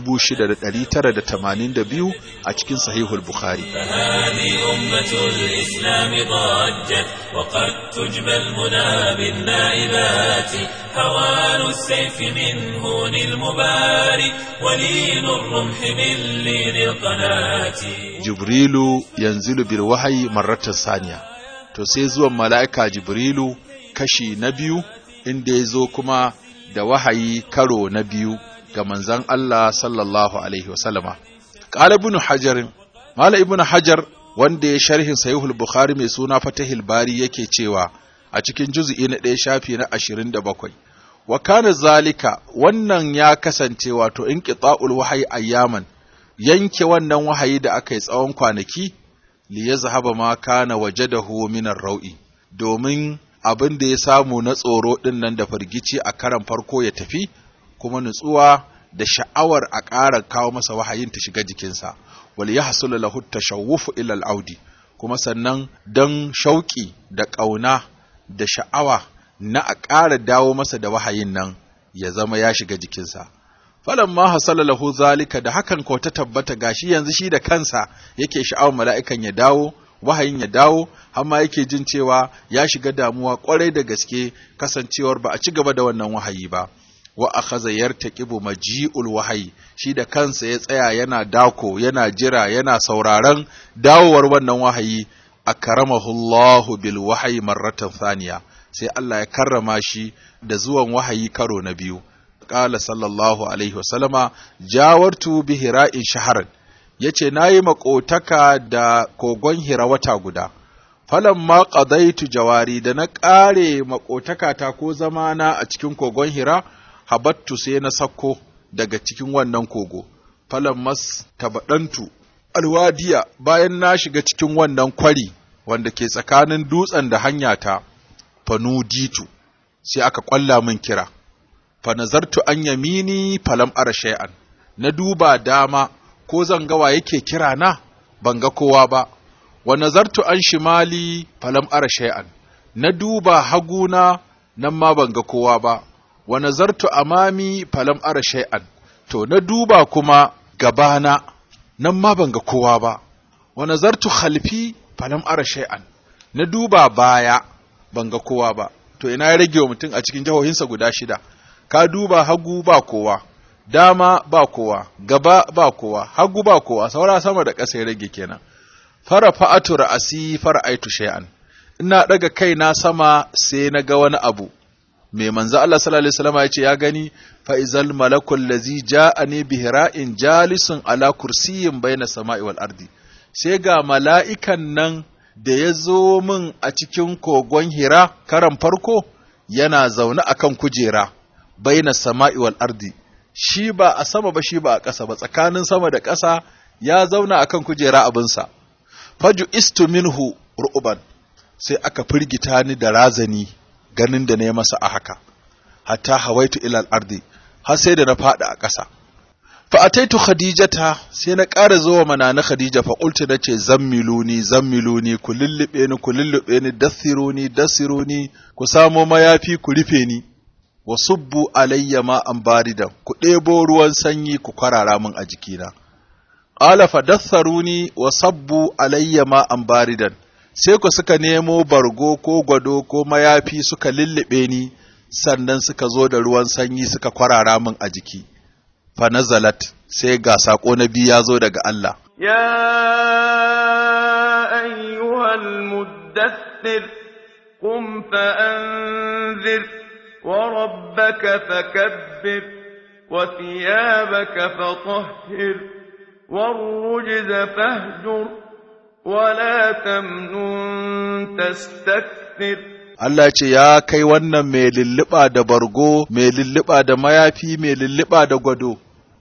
[SPEAKER 3] 6982 a cikin sahihul bukhari
[SPEAKER 1] فهذه أمة الإسلام ضجت وقد تجبى المنى بالنائبات هوان السيف من هون المباري ولين الرمح من لين القناة
[SPEAKER 3] jibrilu yanzilu bil wahayi marratan saniya to sai zuwan mala'ika jibrilu kashi na biyu inda ya zo kuma da wahayi karo na biyu ga manzan Allah sallallahu alaihi wasallama qala ibn hajar mala ibn hajar wanda ya sharhin sahihul bukhari mai suna fatahil bari yake cewa a cikin juz'i na ɗaya shafi na 27 wa kana zalika wannan ya kasance wato inqita'ul wahyi ayyaman yanke wannan wahayi da aka yi tsawon kwanaki li ya zahaba ma kana wajadahu min ar-rau'i domin abin da ya samu na tsoro din nan da firgici a karan farko ya tafi kuma nutsuwa da sha'awar a ƙara kawo masa wahayin ta shiga jikinsa wal yahsul lahu tashawwufu ila al-audi kuma sannan dan shauki da ƙauna da sha'awa na a ƙara dawo masa da wahayin nan ya zama ya shiga jikinsa falan ma hasala lahu zalika da hakan ko ta tabbata gashi yanzu shi da kansa yake sha'awar mala'ikan ya dawo wahayin ya dawo har ma yake jin cewa ya shiga damuwa kwarai da gaske kasancewar ba a ci gaba da wannan wahayi ba wa akhadha yartaqibu maji'ul wahayi shi da kansa ya tsaya yana dako yana jira yana sauraron dawowar wannan wahayi akramahu Allahu bil wahyi marratan thaniya sai Allah ya karrama shi da zuwan wahayi karo na biyu qala sallallahu alaihi wasallama jawartu bi hira'in shaharan yace nayi makotaka da kogon hira wata guda falamma qadaitu jawari da na kare makotaka ta ko zamana a cikin kogon hira habattu sai na sakko daga cikin wannan kogo falammas tabadantu alwadiya bayan na shiga cikin wannan kwari wanda ke tsakanin dutsen da hanyata fanuditu sai aka kwalla min kira fa nazartu an yamini falam ara shay'an na duba dama ko zan ga wa yake kira na ban ga kowa ba wa nazartu an shimali falam ara shay'an na duba haguna nan ma ban ga kowa ba wa nazartu amami falam ara shay'an to na duba kuma gabana nan ma ban ga kowa ba wa nazartu khalfi falam ara shay'an na duba baya ban ga kowa ba to ina ya rage wa mutum a cikin jihohinsa guda shida ka duba hagu ba kowa dama ba kowa gaba ba kowa hagu ba kowa saura sama da ƙasa ya rage kenan fara fa'atu ra'asi fara aitu shay'an ina daga kaina sama sai na ga wani abu mai manzo Allah sallallahu alaihi wasallam ya ce ya gani fa izal malakul ladzi ja'ani bi hira'in jalisun ala kursiyyin baina sama'i wal ardi sai ga mala'ikan nan da ya zo min a cikin kogon hira karan farko yana zaune akan kujera baina sama'i wal ardi shi ba a sama ba shi ba a ƙasa ba tsakanin sama da ƙasa ya zauna akan kujera abinsa faju istu minhu ru'uban sai aka firgita ni da razani ganin da ne masa a haka hatta hawaitu ilal ardi har sai da na faɗi a ƙasa fa ataitu khadijata sai na ƙara zuwa mana na khadija fa qultu nace zammiluni zammiluni ku lullube ni ku lullube ni dathiruni dathiruni ku samo mayafi ku rufe ni wa subbu alayya ma an baridan ku ɗebo ruwan sanyi ku kwarara min a jikina qala fa datharuni wa sabbu alayya ma an baridan sai ku suka nemo bargo ko gwado ko mayafi suka lullube ni sannan suka zo da ruwan sanyi suka kwarara min a jiki fa nazalat sai ga sako na biyu ya zo daga Allah
[SPEAKER 4] يا أيها المدثر قم فأنذر وربك فكبر وثيابك فطهر والرجز فاهجر ولا تمنن تستكثر
[SPEAKER 3] Allah ce ya kai wannan mai lulluɓa da bargo, mai lulluɓa da mayafi, mai lulluɓa da gwado,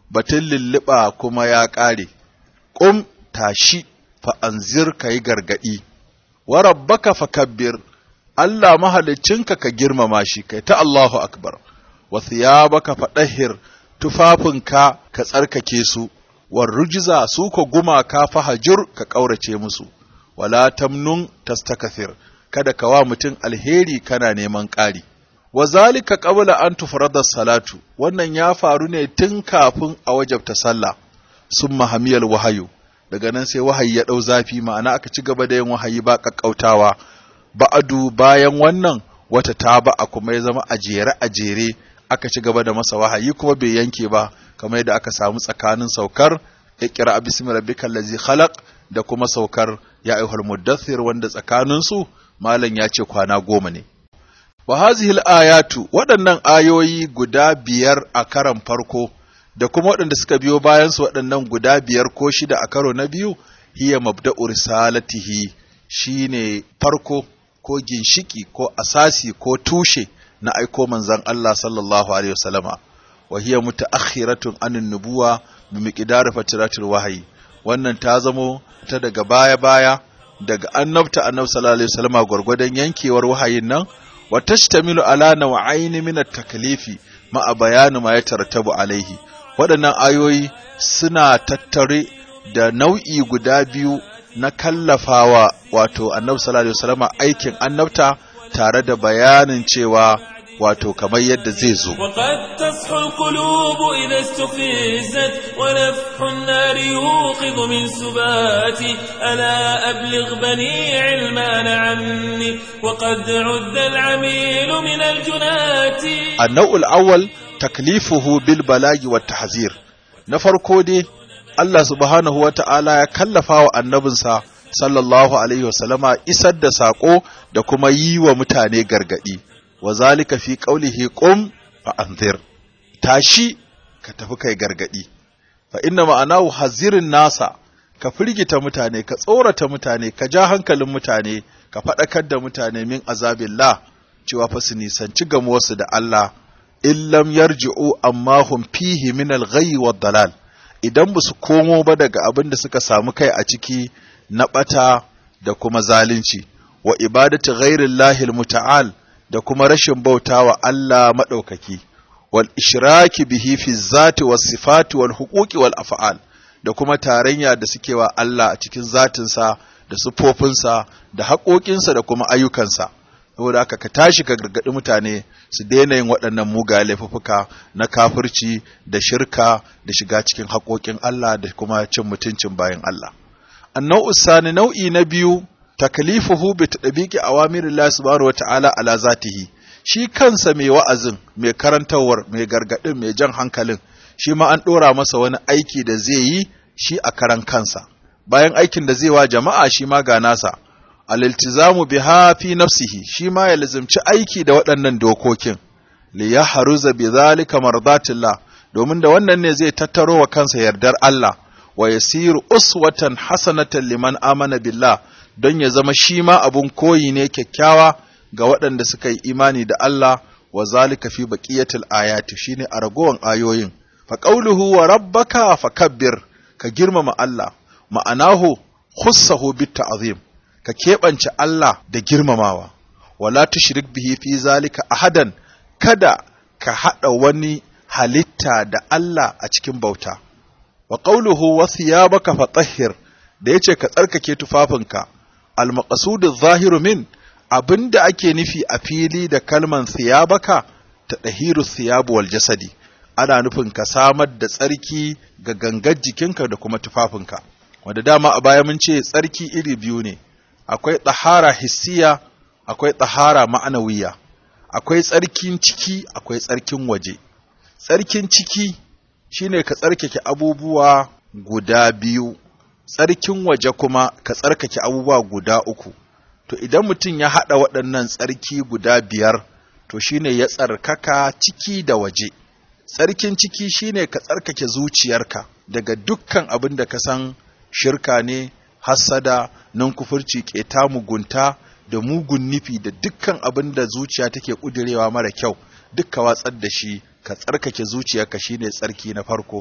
[SPEAKER 3] batun lulluɓa kuma ya ƙare ƙum tashi fa anzir ka yi gargaɗi wa rabbaka fakabbir Allah mahaliccinka ka girmama shi kai ta Allahu akbar wa thiyabaka fadahhir tufafinka ka tsarkake su war rujza su ko gumaka fahajur ka kaurace musu wala tamnun tastakathir kada ka wa mutum alheri kana neman ƙari wa zalika qabla an tufrada salatu wannan ya faru ne tun kafin a wajabta sallah summa hamiyal wahayu daga nan sai wahayi ya ɗau zafi ma'ana aka ci gaba da yin wahayi ba ƙaƙƙautawa ba'adu bayan wannan wata ta ba a kuma ya zama a jere a jere aka ci gaba da masa wahayi kuma bai yanke ba kamar yadda aka samu tsakanin saukar iqra bismi rabbikal ladzi khalaq da kuma saukar ya ayyuhal muddathir wanda tsakanin su malam ya ce kwana goma ne wa hazihil ayatu waɗannan ayoyi guda biyar a karan farko da kuma waɗanda suka biyo bayan su waɗannan guda biyar ko shida a karo na biyu hiya mabda'u risalatihi shine farko ko ginshiki ko asasi ko tushe na aiko manzon Allah sallallahu alaihi wasallama wa hiya mutaakhiratun anin nubuwa bi miqdar fatiratul wahyi wannan ta zamo ta daga baya baya daga annabta annabi sallallahu alaihi wasallama gwargwadon yankewar wahayin nan wa tashtamilu ala naw'ain min at-taklifi ma bayanu ma yatarattabu alaihi waɗannan ayoyi suna tattare da nau'i guda biyu na kallafawa wato annabi sallallahu alaihi wasallama aikin annabta tare da bayanin cewa wato kamar yadda zai zo
[SPEAKER 1] وقد تصحو القلوب إذا استفزت ونفح النار يوقظ من سباتي ألا أبلغ بني علمان عني وقد عد العميل من الجنات
[SPEAKER 3] النوع الأول taklifuhu bil balagi wa tahzir na farko dai Allah subhanahu wa ta'ala ya kallafa wa annabinsa sallallahu alaihi wasallama isar da sako da kuma yi wa mutane gargadi wa zalika fi qaulihi qum fa anzir tashi ka tafi kai gargadi fa inna ma'anahu hazirin nasa ka firgita mutane ka tsorata mutane ka ja hankalin mutane ka faɗakar da mutane min azabillah cewa fa su nisanci gamuwarsu da Allah in lam yarji'u amma hum fihi min al-ghayyi wad-dalal idan ba su komo ba daga abin da suka samu kai a ciki na bata da kuma zalunci wa ibadatu ghairillahi al-muta'al da kuma rashin bautawa Allah madaukaki wal ishraki bihi fi zati was sifati wal huquqi wal af'al da kuma tarayya da suke wa Allah a cikin zatinsa da sufofinsa da haƙoƙinsa da kuma ayyukansa saboda haka ka tashi ka gargaɗi mutane su daina yin waɗannan mugaye laifuffuka na kafirci da shirka da shiga cikin haƙoƙin Allah da kuma cin mutuncin bayan Allah. Annau sani nau'i na biyu taklifuhu bi tadbiqi awamirillahi subhanahu wa ta'ala ala zatihi shi kansa mai wa'azin mai karantawar mai gargaɗin mai jan hankalin shi ma an ɗora masa wani aiki da zai yi shi a karan kansa bayan aikin da zai wa jama'a shi ma ga nasa aliltizamu biha fi nafsihi shi ma ya lazimci aiki da waɗannan dokokin li ya haruza bi zalika mardatillah domin da wannan ne zai tattaro wa kansa yardar Allah wa yasiru uswatan hasanatan liman amana billah don ya zama shi ma abun koyi ne kyakkyawa ga waɗanda suka yi imani da Allah wa zalika fi baqiyatil ayati shine a ragowan ayoyin fa qawluhu wa rabbaka fakabbir ka girmama Allah ma'anahu khussahu bit ta'zim ka keɓance Allah da girmamawa, wala tushrik bihi fi zalika ahadan kada ka haɗa wani halitta da Allah a cikin bauta. Wa qawluhu wa thiyabaka fatahhir da yace ka tsarkake tufafinka, al-maqsudu zahiru min abinda ake nufi a fili da kalman thiyabaka ta dahiru thiyabu wal jasadi ana nufin ka samar da tsarki ga gangar jikinka da kuma tufafinka wanda dama a baya mun ce tsarki iri biyu ne akwai tsahara hissiya akwai tsahara ma'anawiya akwai tsarkin ciki akwai tsarkin waje tsarkin ciki shine ka tsarkake abubuwa guda biyu tsarkin waje kuma ka tsarkake abubuwa guda uku to idan mutum ya haɗa waɗannan tsarki guda biyar to shine ya tsarkaka ciki da waje tsarkin ciki shine ka tsarkake zuciyarka daga dukkan abin da ka san shirka ne hassada nan kufurci keta mugunta da mugun nufi da dukkan abin da zuciya take kudirewa mara kyau dukka watsar da shi ka tsarkake zuciyarka shine tsarki na farko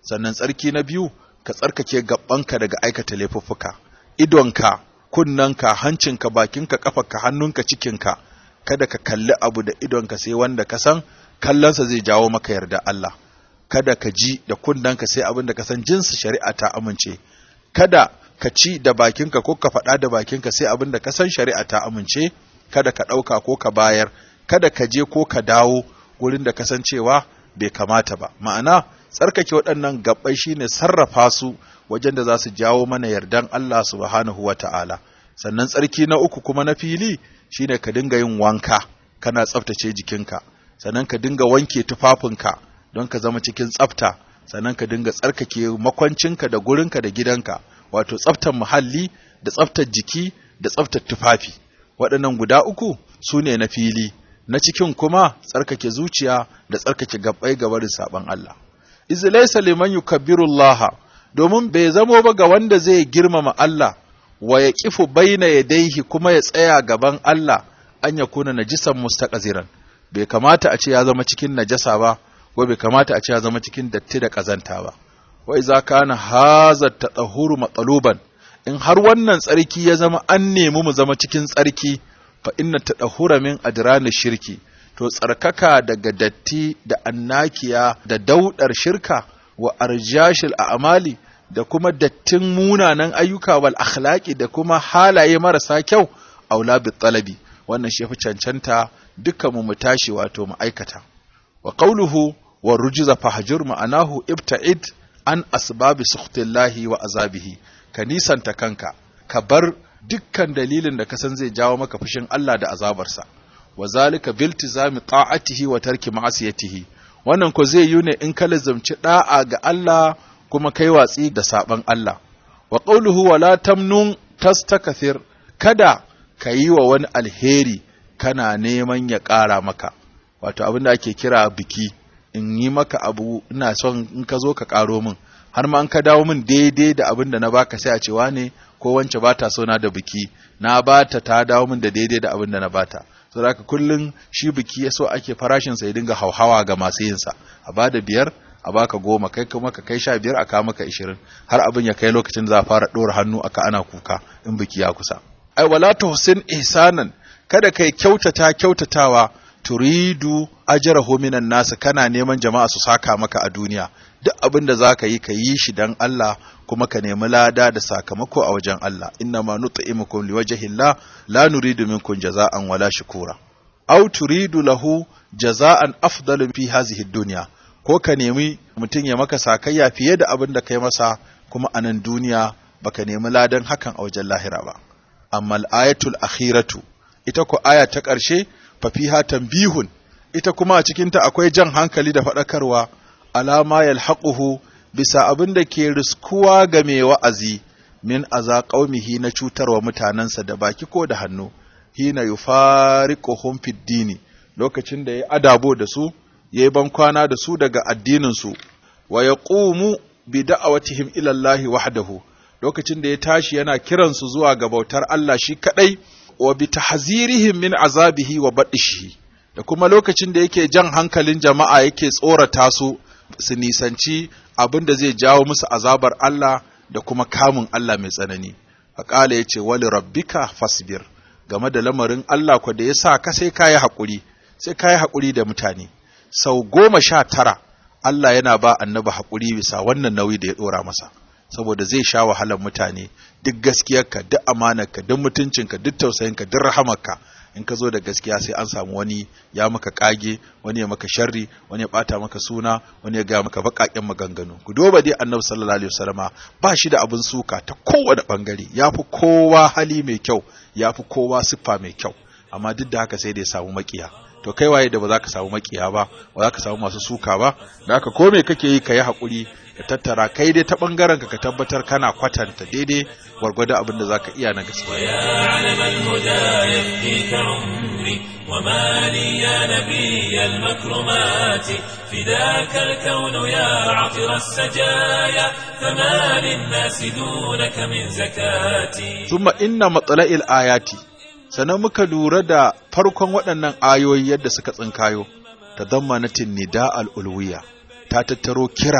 [SPEAKER 3] sannan tsarki na biyu ka tsarkake gabanka daga aikata laifuffuka idonka kunnanka hancinka bakinka kafarka hannunka cikinka kada ka kalli abu da idonka sai wanda ka san kallonsa zai jawo maka yarda Allah kada ka ji da kunnanka sai abin da ka san jinsi shari'a ta amince kada ka ci da bakinka ko ka faɗa da bakinka sai abin da ka san shari'a ta amince kada ka ɗauka ko ka bayar kada ka je ko ka dawo wurin da ka san cewa bai kamata ba ma'ana tsarkake waɗannan gabbai shine sarrafa su wajen da za su jawo mana yardan Allah subhanahu wa ta'ala sannan tsarki na uku kuma na fili shine ka dinga yin wanka kana tsaftace jikinka sannan ka dinga wanke tufafinka don ka zama cikin tsafta sannan ka dinga tsarkake makwancinka da gurinka da gidanka wato tsaftar muhalli da tsaftar jiki da tsaftar tufafi waɗannan guda uku su ne na fili na cikin kuma tsarkake zuciya da tsarkake gabbai ga barin saban Allah iz laysa liman yukabbiru Allah domin bai zamo ba ga wanda zai girmama Allah wa ya kifu baina yadaihi kuma ya tsaya gaban Allah an ya kuna najisan mustaqziran bai kamata a ce ya zama cikin najasa ba ko bai kamata a ce ya zama cikin datti da kazanta ba wa iza kana haza tatahuru matsaluban in har wannan tsarki ya zama an nemi mu zama cikin tsarki fa inna tatahura min adrani shirki to tsarkaka daga datti da annakiya da daudar shirka wa arjashil a'mali da kuma dattin munanan ayyuka wal akhlaqi da kuma halaye marasa kyau aula bi talabi wannan shi fi cancanta dukkan mu mu tashi wato mu aikata wa qawluhu wa rujza fahjur ma'anahu ibta'id an asbabi sukhtillahi wa azabihi ka nisanta kanka ka bar dukkan dalilin da ka san zai jawo maka fushin Allah da azabarsa wa zalika biltizami ta'atihi wa tarki ma'asiyatihi wannan ko zai yi ne in ka lazumci da'a ga Allah kuma kai watsi da saban Allah wa qawluhu wa la tamnun tastakthir kada ka yi wa wani alheri kana neman ya ƙara maka wato abin da ake kira biki in yi maka abu ina son in ka zo ka ƙaro min har ma an ka dawo min daidai da abin da na baka sai a ce wane ko wance ba ta so na da biki na bata ta dawo min da daidai da abin da na bata so da haka kullun shi biki ya so ake farashin sa ya dinga hauhawa ga masu yin sa a bada biyar a baka goma kai kuma ka kai sha biyar a kawo maka ishirin har abin ya kai lokacin za a fara ɗora hannu aka ana kuka in biki ya kusa ai wala tuhsin ihsanan kada kai kyautata kyautatawa turidu ajrahu minan nas kana neman jama'a su saka maka a duniya duk abin da zaka yi ka yi shi dan Allah kuma ka nemi lada da sakamako a wajen Allah inna ma nut'imukum liwajhillah la nuridu minkum jaza'an wala shukura aw turidu lahu jaza'an afdalu fi hadhihi dunya ko ka nemi mutum ya maka sakayya fiye da abin da kai masa kuma a nan duniya baka nemi ladan hakan a wajen lahira ba amma al-ayatul akhiratu ita ko aya ta ƙarshe fa fiha tanbihun ita kuma a cikinta akwai jan hankali da faɗakarwa alama yalhaquhu bisa abin da ke riskuwa ga mai wa'azi min aza qaumihi na cutarwa mutanensa da baki ko da hannu hina yufariquhum fid dini lokacin da ya adabo da su yayi ban kwana da su daga addinin su wa yaqumu bi da'awatihim ila Allah wahdahu lokacin da ya tashi yana kiransu zuwa ga bautar Allah shi kadai wa bi tahzirihim min azabihi wa badishihi da kuma lokacin da yake jan hankalin jama'a yake tsorata su su nisanci abin da zai jawo musu azabar Allah da kuma kamun Allah mai tsanani faƙala ya ce wali rabbika fasbir game da lamarin Allah ko da ya sa ka sai kayi haƙuri sai kayi haƙuri da mutane sau goma sha tara Allah yana ba annabi haƙuri bisa wannan nauyi da ya ɗora masa saboda zai sha wahalar mutane duk gaskiyarka duk amanarka duk mutuncinka duk tausayinka duk rahamarka in ka zo da gaskiya sai an samu wani ya maka kage wani ya maka sharri wani ya bata maka suna wani ya ga maka bakaken maganganu ku duba dai annabi sallallahu alaihi wasallama ba shi da abin suka ta kowane bangare yafi kowa hali mai kyau yafi kowa siffa mai kyau amma duk da haka sai da ya samu makiya to kai waye da ba za ka samu makiya ba ba za ka samu masu suka ba da haka ko me kake yi ka yi haƙuri ka tattara kai dai ta bangaren ka ka tabbatar kana kwatanta daidai gwargwado abin da zaka iya na gaskiya
[SPEAKER 1] ويا علم الهدى يفديك عمري وما لي يا نبي المكرمات فداك الكون يا عطر السجايا فما للناس دونك من زكاتي
[SPEAKER 3] thumma inna matla'il ayati sannan muka lura da farkon waɗannan ayoyi yadda suka tsinkayo tadammanatin nida al-ulwiya ta tattaro kira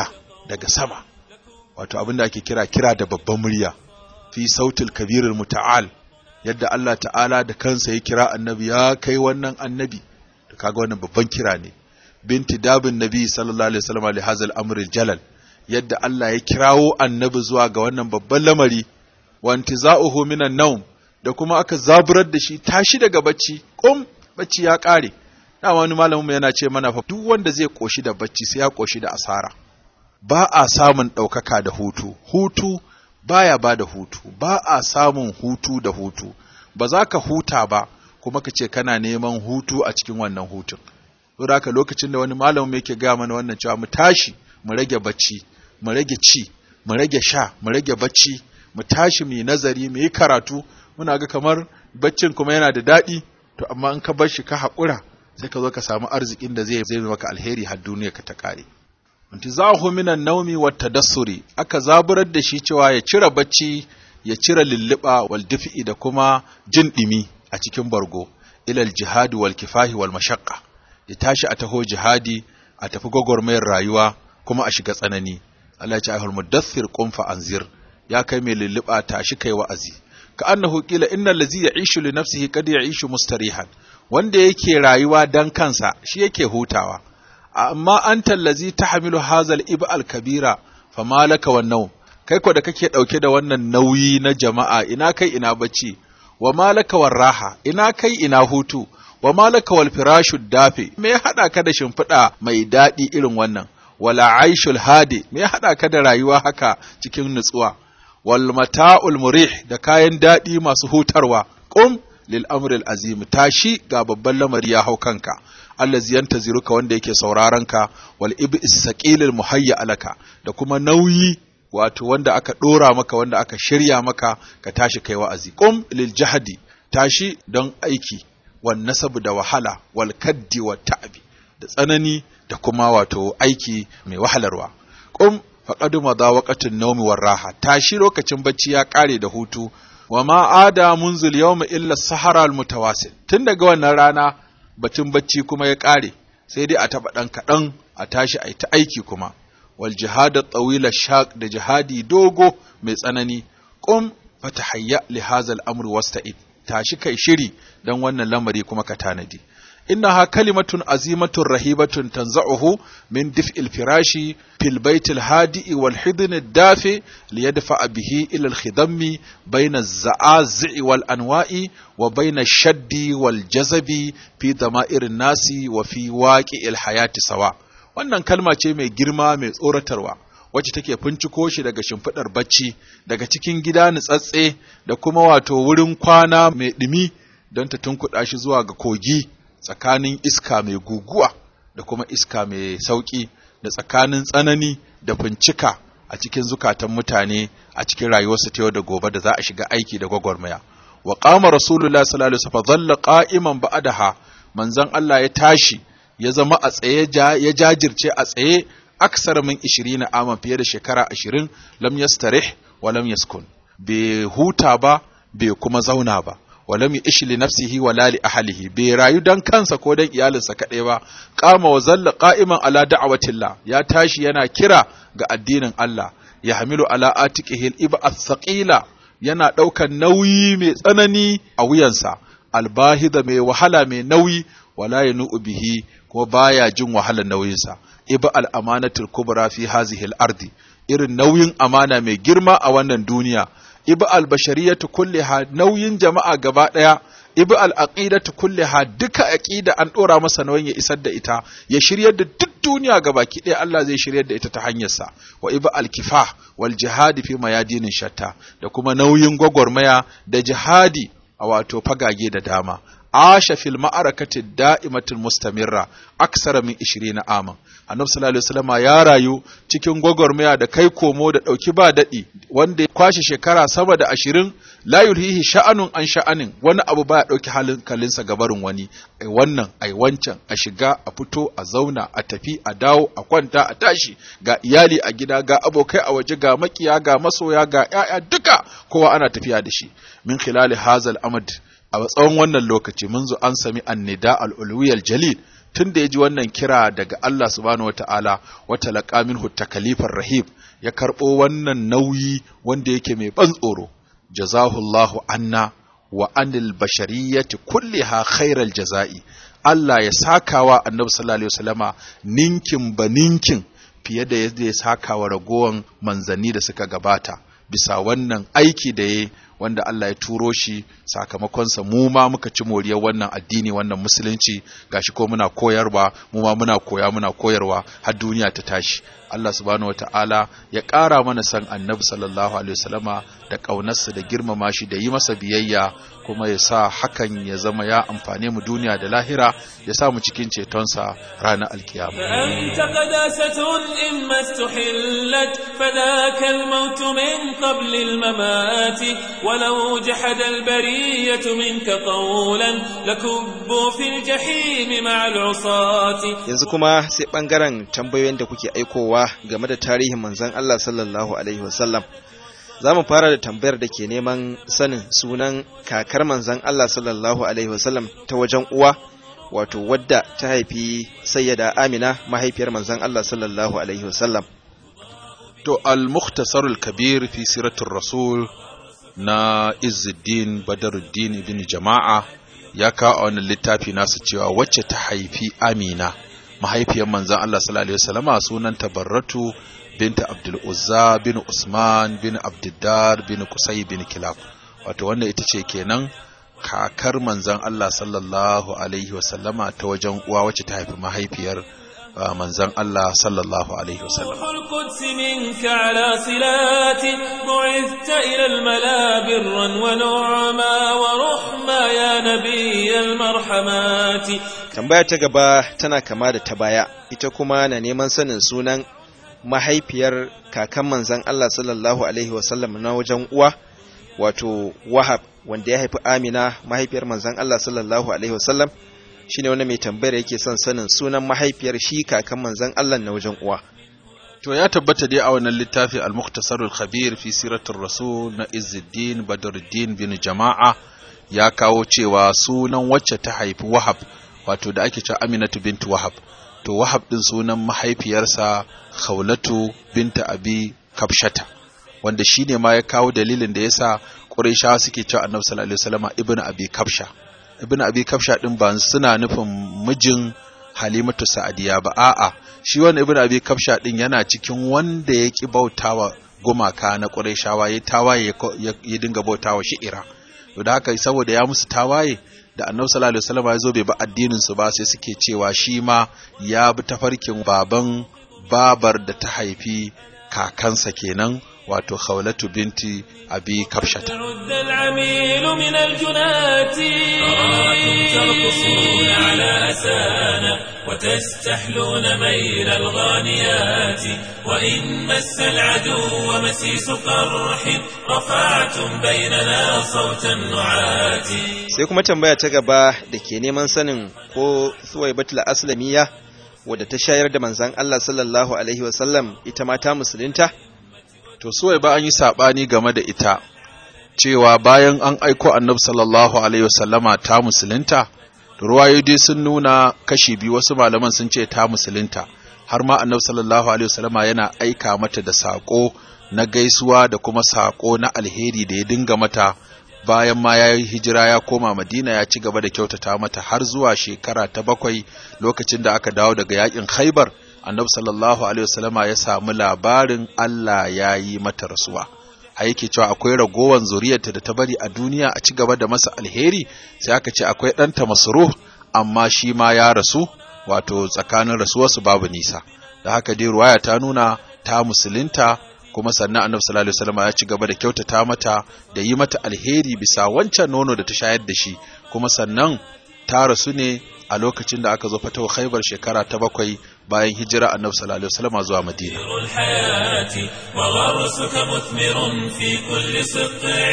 [SPEAKER 3] daga sama wato abin da ake kira kira da babban murya fi sautil kabirul muta'al yadda Allah ta'ala da kansa ya kira annabi ya kai wannan annabi to kaga wannan babban kira ne binti dabin nabi sallallahu alaihi wasallam li hazal amril jalal yadda Allah ya kirawo annabi zuwa ga wannan babban lamari wa intiza'uhu minan nawm da kuma aka zaburar da shi tashi daga bacci kum bacci ya kare dama wani malamin yana ce mana fa duk wanda zai koshi da bacci sai ya koshi da asara ba a samun ɗaukaka da hutu hutu baya ba da hutu ba a samun hutu da hutu ba za ka huta ba kuma ka ce kana neman hutu a cikin wannan hutun saboda haka lokacin da wani malamin yake gaya mana wannan cewa mu tashi mu rage bacci mu rage ci mu rage sha mu rage bacci mu tashi mu yi nazari mu yi karatu muna ga kamar baccin kuma yana da daɗi to amma in ka bar shi ka haƙura sai ka zo ka samu arzikin da zai zai maka alheri har duniya ka ta kare intizahu minan naumi wat tadassuri aka zaburar da shi cewa ya cire bacci ya cire lulluba wal dif'i da kuma jin dimi a cikin bargo ilal jihadi wal kifahi wal mashaqqa ya tashi a taho jihadi a tafi gwagwarmayar rayuwa kuma a shiga tsanani Allah ya ce ayyuhal mudaththir qum fa anzir ya kai mai lulluba tashi kai wa'azi ka annahu qila innal ladzi ya'ishu li nafsihi qad ya'ishu mustarihan wanda yake rayuwa dan kansa shi yake hutawa amma anta allazi tahmilu hazal ib'al kabira fama laka wannan kai ko da kake dauke da wannan nauyi na jama'a ina kai ina bacci wa malaka raha ina kai ina hutu wa malaka wal firashu dafi me ya hada ka da shimfiɗa mai daɗi irin wannan wala aishul hadi me ya hada ka da rayuwa haka cikin nutsuwa wal mata'ul murih da kayan daɗi masu hutarwa qum lil amril azim tashi ga babban lamari ya hau kanka allazi yantaziruka wanda yake sauraron ka wal ibis saqilil muhayya alaka da kuma nauyi wato wanda aka dora maka wanda aka shirya maka ka tashi kai wa'azi qum lil jahdi tashi don aiki wan nasabu da wahala wal kaddi wat ta'bi da tsanani da kuma wato aiki mai wahalarwa qum faqad madha waqtun nawmi war raha tashi lokacin bacci ya kare da hutu wa ma ada munzil yawma illa sahara al mutawasil tun daga wannan rana batun bacci kuma ya kare sai dai a taba dan kadan a tashi a ta aiki kuma wal jihad at-tawila shaq da jihadi dogo mai tsanani qum fatahayya li hadha al-amr wasta'id tashi kai shiri dan wannan lamari kuma ka tanadi innaha kalimatun azimatun rahibatun tanza'uhu min dif'il firashi fil baitil hadi'i wal hidn ad-dafi liyadfa bihi ila al-khidammi bayna az-za'azi' wal anwa'i wa bayna ash-shaddi wal jazabi fi dama'irin nasi wa fi waqi'il hayati sawa wannan kalma ce mai girma mai tsoratarwa wacce take finciko shi daga shimfiɗar bacci daga cikin gida nutsatse da kuma wato wurin kwana mai ɗumi don ta tunkuɗa shi zuwa ga kogi tsakanin iska mai guguwa da kuma iska mai sauƙi da tsakanin tsanani da fincika a cikin zukatan mutane a cikin rayuwarsu ta yau da gobe da za a shiga aiki da gwagwarmaya wa qama rasulullahi sallallahu alaihi wasallam dhalla qa'iman ba'daha manzon Allah ya tashi ya zama a tsaye ya jajirce a tsaye aksar min 20 aman fiye da shekara 20 lam yastarih wa lam yaskun bai huta ba bai kuma zauna ba wa lam yish li nafsihi wa la li ahlihi bai rayu dan kansa ko dan iyalinsa kadai ba qama wa zalla qa'iman ala da'watillah ya tashi yana kira ga addinin Allah ya hamilu ala atiqihi al-ib'ath thaqila yana daukan nauyi mai tsanani a wuyansa albahida mai wahala mai nauyi wala yanu'u bihi kuma baya jin wahalar nauyinsa iba al-amanatul kubra fi hazihi al-ardi irin nauyin amana mai girma a wannan duniya iba al-bashariyatu kulliha nauyin jama'a gaba daya iba al-aqidatu kulliha duka aqida an dora masa nauyin ya isar da ita ya shiryar da duk duniya gabaki daya Allah zai shiryar da ita ta hanyarsa wa iba al-kifah wal jihadi fi mayadinin shatta da kuma nauyin gwagwarmaya da jihadi a wato fagage da dama asha fil ma'arakati da'imatul mustamirra aksara min 20 aman annabi sallallahu alaihi wasallam ya rayu cikin gwagwarmaya da kai komo da dauki ba dadi wanda ya kwashe shekara sama da 20 la yulhihi sha'anun an sha'anin wani abu baya dauki halin kalinsa gabarin wani ai wannan ai wancan a shiga a fito a zauna a tafi a dawo a kwanta a tashi ga iyali a gida ga abokai a waje ga makiya ga masoya ga ƴaƴa duka kowa ana tafiya da shi min khilali hazal amad a tsawon wannan lokaci munzu an sami annida al'ulwiyar jalil tun da ya ji wannan kira daga Allah subhanahu wata'ala wata laƙamin takalifar rahib ya karɓo wannan nauyi wanda yake mai ban tsoro jazahullahu anna wa anil bashariyati kulliha khairal jaza'i Allah ya sakawa annabi sallallahu alaihi wasallama ninkin ba ninkin fiye da yadda ya sakawa ragowan manzanni da suka gabata bisa wannan aiki da ya wanda Allah ya turo shi sakamakonsa mu ma muka ci moriyar wannan addini wannan musulunci gashi ko muna koyarwa mu ma muna koya muna koyarwa har duniya ta tashi Allah subhanahu wataala ya ƙara mana san annabi sallallahu alaihi wasallama da ƙaunarsa da girmama shi da yi masa biyayya kuma ya sa hakan ya zama ya amfane mu duniya da lahira ya sa mu cikin cetonsa ranar alkiyama
[SPEAKER 1] فأنت قداسة إما استحلت فذاك الموت من قبل الممات ولو جحد البرية منك قولا لكبوا في الجحيم مع العصاة
[SPEAKER 2] yanzu kuma sai bangaren tambayoyin da kuke aikowa game da tarihin manzon Allah sallallahu alaihi wasallam za mu fara da tambayar da ke neman sanin sunan kakar manzon Allah sallallahu alaihi wasallam ta wajen uwa wato wadda ta haifi sayyada Amina mahaifiyar manzon Allah sallallahu alaihi wasallam
[SPEAKER 3] To, al-mukhtasarul kabir fi siratul rasul na Izzuddin Badaruddin ibn Jama'a ya kawo a wannan littafi nasa cewa wacce ta haifi Amina, mahaifiyar manzan Allah sallallahu Alaihi wasallama sunanta Barratu binta Abdul Uzza bin Usman bin Abdiddar bin Kusai bin Kilab. Wato wannan ita ce kenan kakar manzan Allah sallallahu Alaihi wasallama ta wajen uwa wacce ta haifi mahaifiyar uh, manzan Allah sallallahu Alaihi wasallam.
[SPEAKER 1] روح القدس منك على صلات بعثت إلى الملا برا ونعما ورحما يا نبي المرحمات
[SPEAKER 2] tambaya ta gaba tana kama da ta baya ita kuma na neman sanin sunan mahaifiyar kakan manzon Allah sallallahu alaihi wasallam na wajen uwa wato Wahab wanda ya haifi Amina mahaifiyar manzon Allah sallallahu alaihi wasallam shine wanda mai tambayar yake son sanin sunan mahaifiyar shi kakan manzon Allah na wajen uwa
[SPEAKER 3] To ya tabbata dai a wannan littafi al-Mukhtasarul Khabir fi Siratul Rasul na Izzuddin Badruddin bin Jama'a ya kawo cewa sunan wacce ta haifi Wahab wato da ake cewa Aminatu bintu Wahab to Wahab din sunan mahaifiyarsa Khawlatu binta Abi Kabshata wanda shine ma ya kawo dalilin da yasa Qurayshawa suke cewa Annabi sallallahu alaihi wasallam ibnu Abi Kabsha ibnu Abi Kabsha din ba suna nufin mijin Halimatu Sa'adiya ba a'a shi wani ibn abi kafsha din yana cikin wanda ya ki bautawa gumaka na qurayshawa ya tawaye ya dinga bautawa shi'ira to da haka saboda ya musu tawaye da annabi sallallahu alaihi wasallam ya zo bai ba addinin su ba sai suke cewa shi ma ya bi tafarkin baban babar da ta haifi kakansa kenan wato khawlatu binti abi kafshata
[SPEAKER 1] عد العميل من الجنات أراكم ترقصون على أسانا وتستحلون ميل الغانيات وإن مس العدو مسيس قرح رفعتم بيننا صوت النعات
[SPEAKER 2] sai kuma tambaya ta gaba da ke neman sanin ko Suwaibatul Aslamiya wadda ta shayar da manzon Allah sallallahu alaihi wasallam ita ma ta musulunta
[SPEAKER 3] to suwai ba an yi saɓani game da ita cewa bayan an aiko annabi sallallahu alaihi wasallama ta musulunta ruwayoyi sun nuna kashi biyu wasu malaman sun ce ta musulunta har ma annabi sallallahu alaihi wasallama yana aika mata da saƙo na gaisuwa da kuma saƙo na alheri da ya dinga mata bayan ma ya yi hijira ya koma madina ya ci gaba da kyautata mata har zuwa shekara ta bakwai lokacin da aka dawo daga yakin khaibar annabi sallallahu alaihi wasallama ya samu labarin Allah ya yi mata rasuwa a yake cewa akwai ragowar zuriyarta da ta bari a duniya a ci gaba da masa alheri sai aka ce akwai ɗanta masruh amma shi ma ya rasu wato tsakanin rasuwarsu babu nisa da haka dai ruwaya ta nuna ta musulunta kuma sannan annabi sallallahu alaihi wasallam ya ci gaba da kyautata mata da yi mata alheri bisa wancan nono da ta shayar da shi kuma sannan ta rasu ne a lokacin da aka zo fatawa khaibar shekara ta bakwai bayan hijira annabi sallallahu alaihi wasallam zuwa madina
[SPEAKER 1] خير الحياة وغرسك مثمر في كل سطع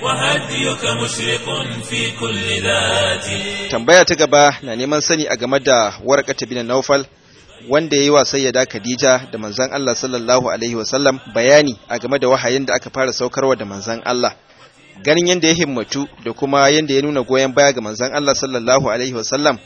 [SPEAKER 1] وهديك مشرق في كل ذات
[SPEAKER 2] tambaya ta gaba na neman sani a game da warqata bin Naufal wanda yayi wa sayyada Khadija da manzon Allah sallallahu alaihi wasallam bayani a game da wahayin da aka fara saukarwa da manzon Allah ganin yadda ya himmatu da kuma yadda ya nuna goyon baya ga manzon Allah sallallahu alaihi wasallam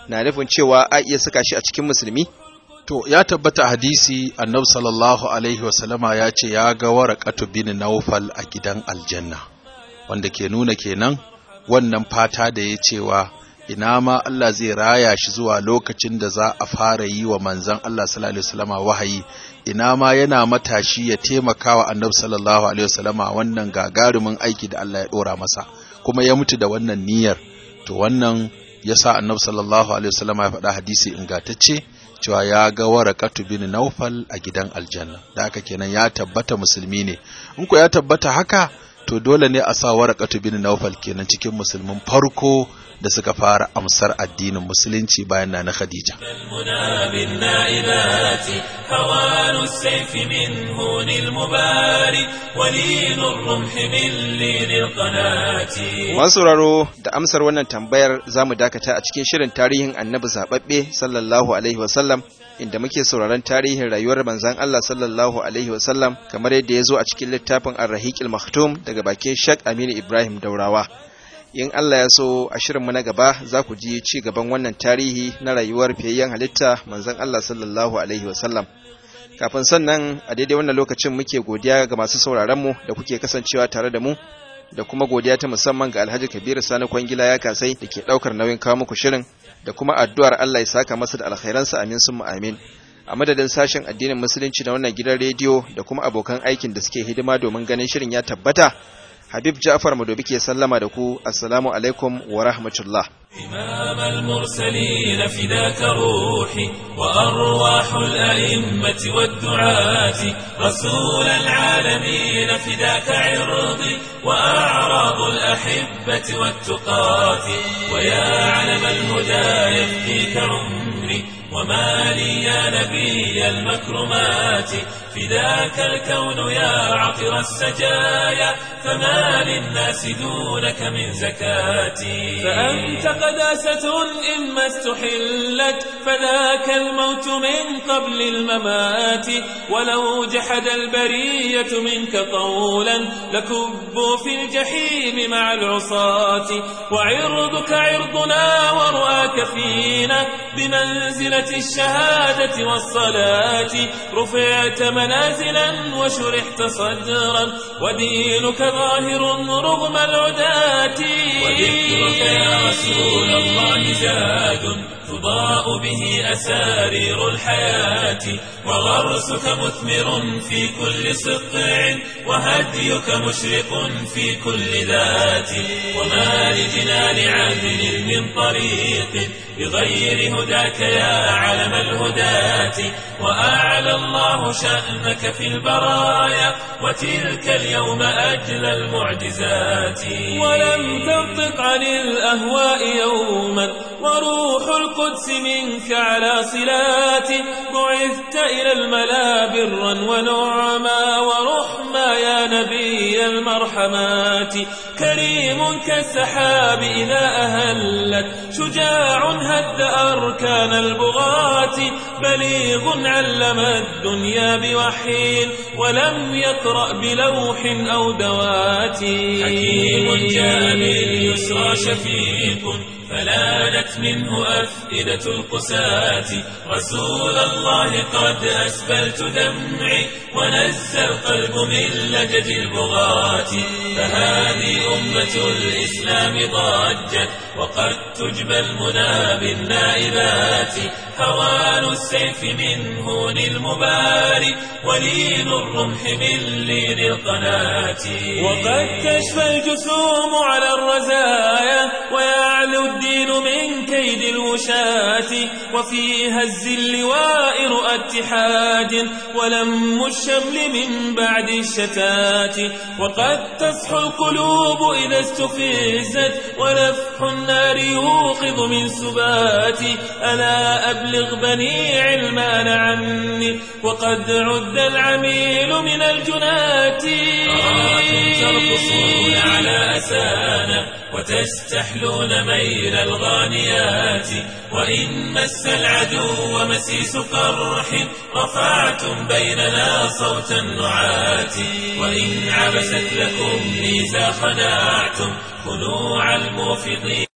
[SPEAKER 2] na nufin cewa a iya saka shi a cikin musulmi
[SPEAKER 3] To, ya tabbata hadisi annabi sallallahu Alaihi wasallama ya ce ya ga warakatu bin naufal a gidan aljanna, wanda ke nuna kenan wannan fata da ya cewa ina ma Allah zai raya shi zuwa lokacin da za a fara yi wa manzan Allah sallallahu Alaihi wasallama wahayi, ina ma yana matashi ya taimaka wa annabi sallallahu Alaihi wasallama wannan gagarumin aiki da Allah ya ɗora masa, kuma ya mutu da wannan niyyar, to wannan ya sa annabi sallallahu Alaihi wasallama ya faɗa hadisi ingantacce. cewa ya ga warakatu bin naufal a gidan aljanna da haka kenan ya tabbata musulmi ne in ko ya tabbata haka to dole ne a sa warakatu bin naufal kenan cikin musulmin farko da suka fara amsar addinin musulunci bayan na na Khadija.
[SPEAKER 1] المنى بالنائبات هوان السيف من هون المباري ولين الرمح من لين القناة
[SPEAKER 2] Masu sauraro da amsar wannan tambayar za mu dakata a cikin shirin tarihin annabi zaɓaɓɓe sallallahu alaihi wasallam inda muke sauraron tarihin rayuwar manzan Allah sallallahu alaihi wasallam kamar yadda ya zo a cikin littafin Ar-Rahiqil Maktum daga bakin Sheikh Aminu Ibrahim Daurawa. In Allah ya so a shirinmu na gaba za ku ji ci gaban wannan tarihi na rayuwar fiyayyen halitta manzan Allah sallallahu alaihi wasallam. Kafin sannan a daidai wannan lokacin muke godiya ga masu sauraronmu da kuke kasancewa tare da mu da kuma godiya ta musamman ga Alhaji Kabiru Sani Kwangila ya kasai da ke ɗaukar nauyin kawo muku shirin da kuma addu'ar Allah ya saka masa da alkhairansa amin sun amin. A madadin sashen addinin musulunci na wannan gidan rediyo da kuma abokan aikin da suke hidima domin ganin shirin ya tabbata, Habib Ja'far Madobi ke sallama da ku, Assalamu alaikum wa rahmatullah.
[SPEAKER 1] إمام المرسلين فداك روحي وأرواح الأئمة والدعاة رسول العالمين فداك عرضي وأعراض الأحبة والتقاة ويا علم الهدى يفديك عمري وما لي يا نبي المكرمات فداك الكون يا عطر السجايا فما للناس دونك من زكاتي فأنت قداسة إما استحلت فذاك الموت من قبل الممات ولو جحد البرية منك قولا لكبوا في الجحيم مع العصاة وعرضك عرضنا ورؤاك فينا بمنزلة الشهادة والصلاة رفعت منازلا وشرحت صدرا ودينك ظاهر رغم العداة وذكرك يا رسول الله زاد تضاء به أسارير الحياة وغرسك مثمر في كل سطع وهديك مشرق في كل ذات وما لجنان عادل من طريق بغير هداك يا علم الهداة وأعلى الله شأنك في البرايا وتلك اليوم أجل المعجزات ولم تنطق عن الأهواء يوما وروح القدس منك على صلات بعثت إلى الملا برا ونعما ورحما يا نبي المرحمات كريم كالسحاب إذا أهلت شجاع هد أركان البغاة بليغ علم الدنيا بوحي ولم يقرأ بلوح أو دوات حكيم جاء باليسرى شفيق فلانت منه أفئدة القساة رسول الله قد أسبلت دمعي ونزى القلب من لجج البغاة فهذه أمة الإسلام ضجت وقد تجبى المنى بالنائبات هوان السيف من هون المباري ولين الرمح من لين القناة وقد تشفى الجسوم على الرزايا ويعلو الدين من كيد الوشاة وفي هز اللواء رؤى اتحاد ولم الشمل من بعد الشتات وقد تصحو القلوب إذا استفزت ونفح النار يوقظ من سباتي ألا أبلغ بني علمان عني وقد عد العميل من الجنات أراكم ترقصون على أسانا وتستحلون ميل الغانيات وإن مس العدو مسيس قرح رفعتم بيننا صوت النعات وإن عبست لكم ميزا خنعتم خنوع الموفضين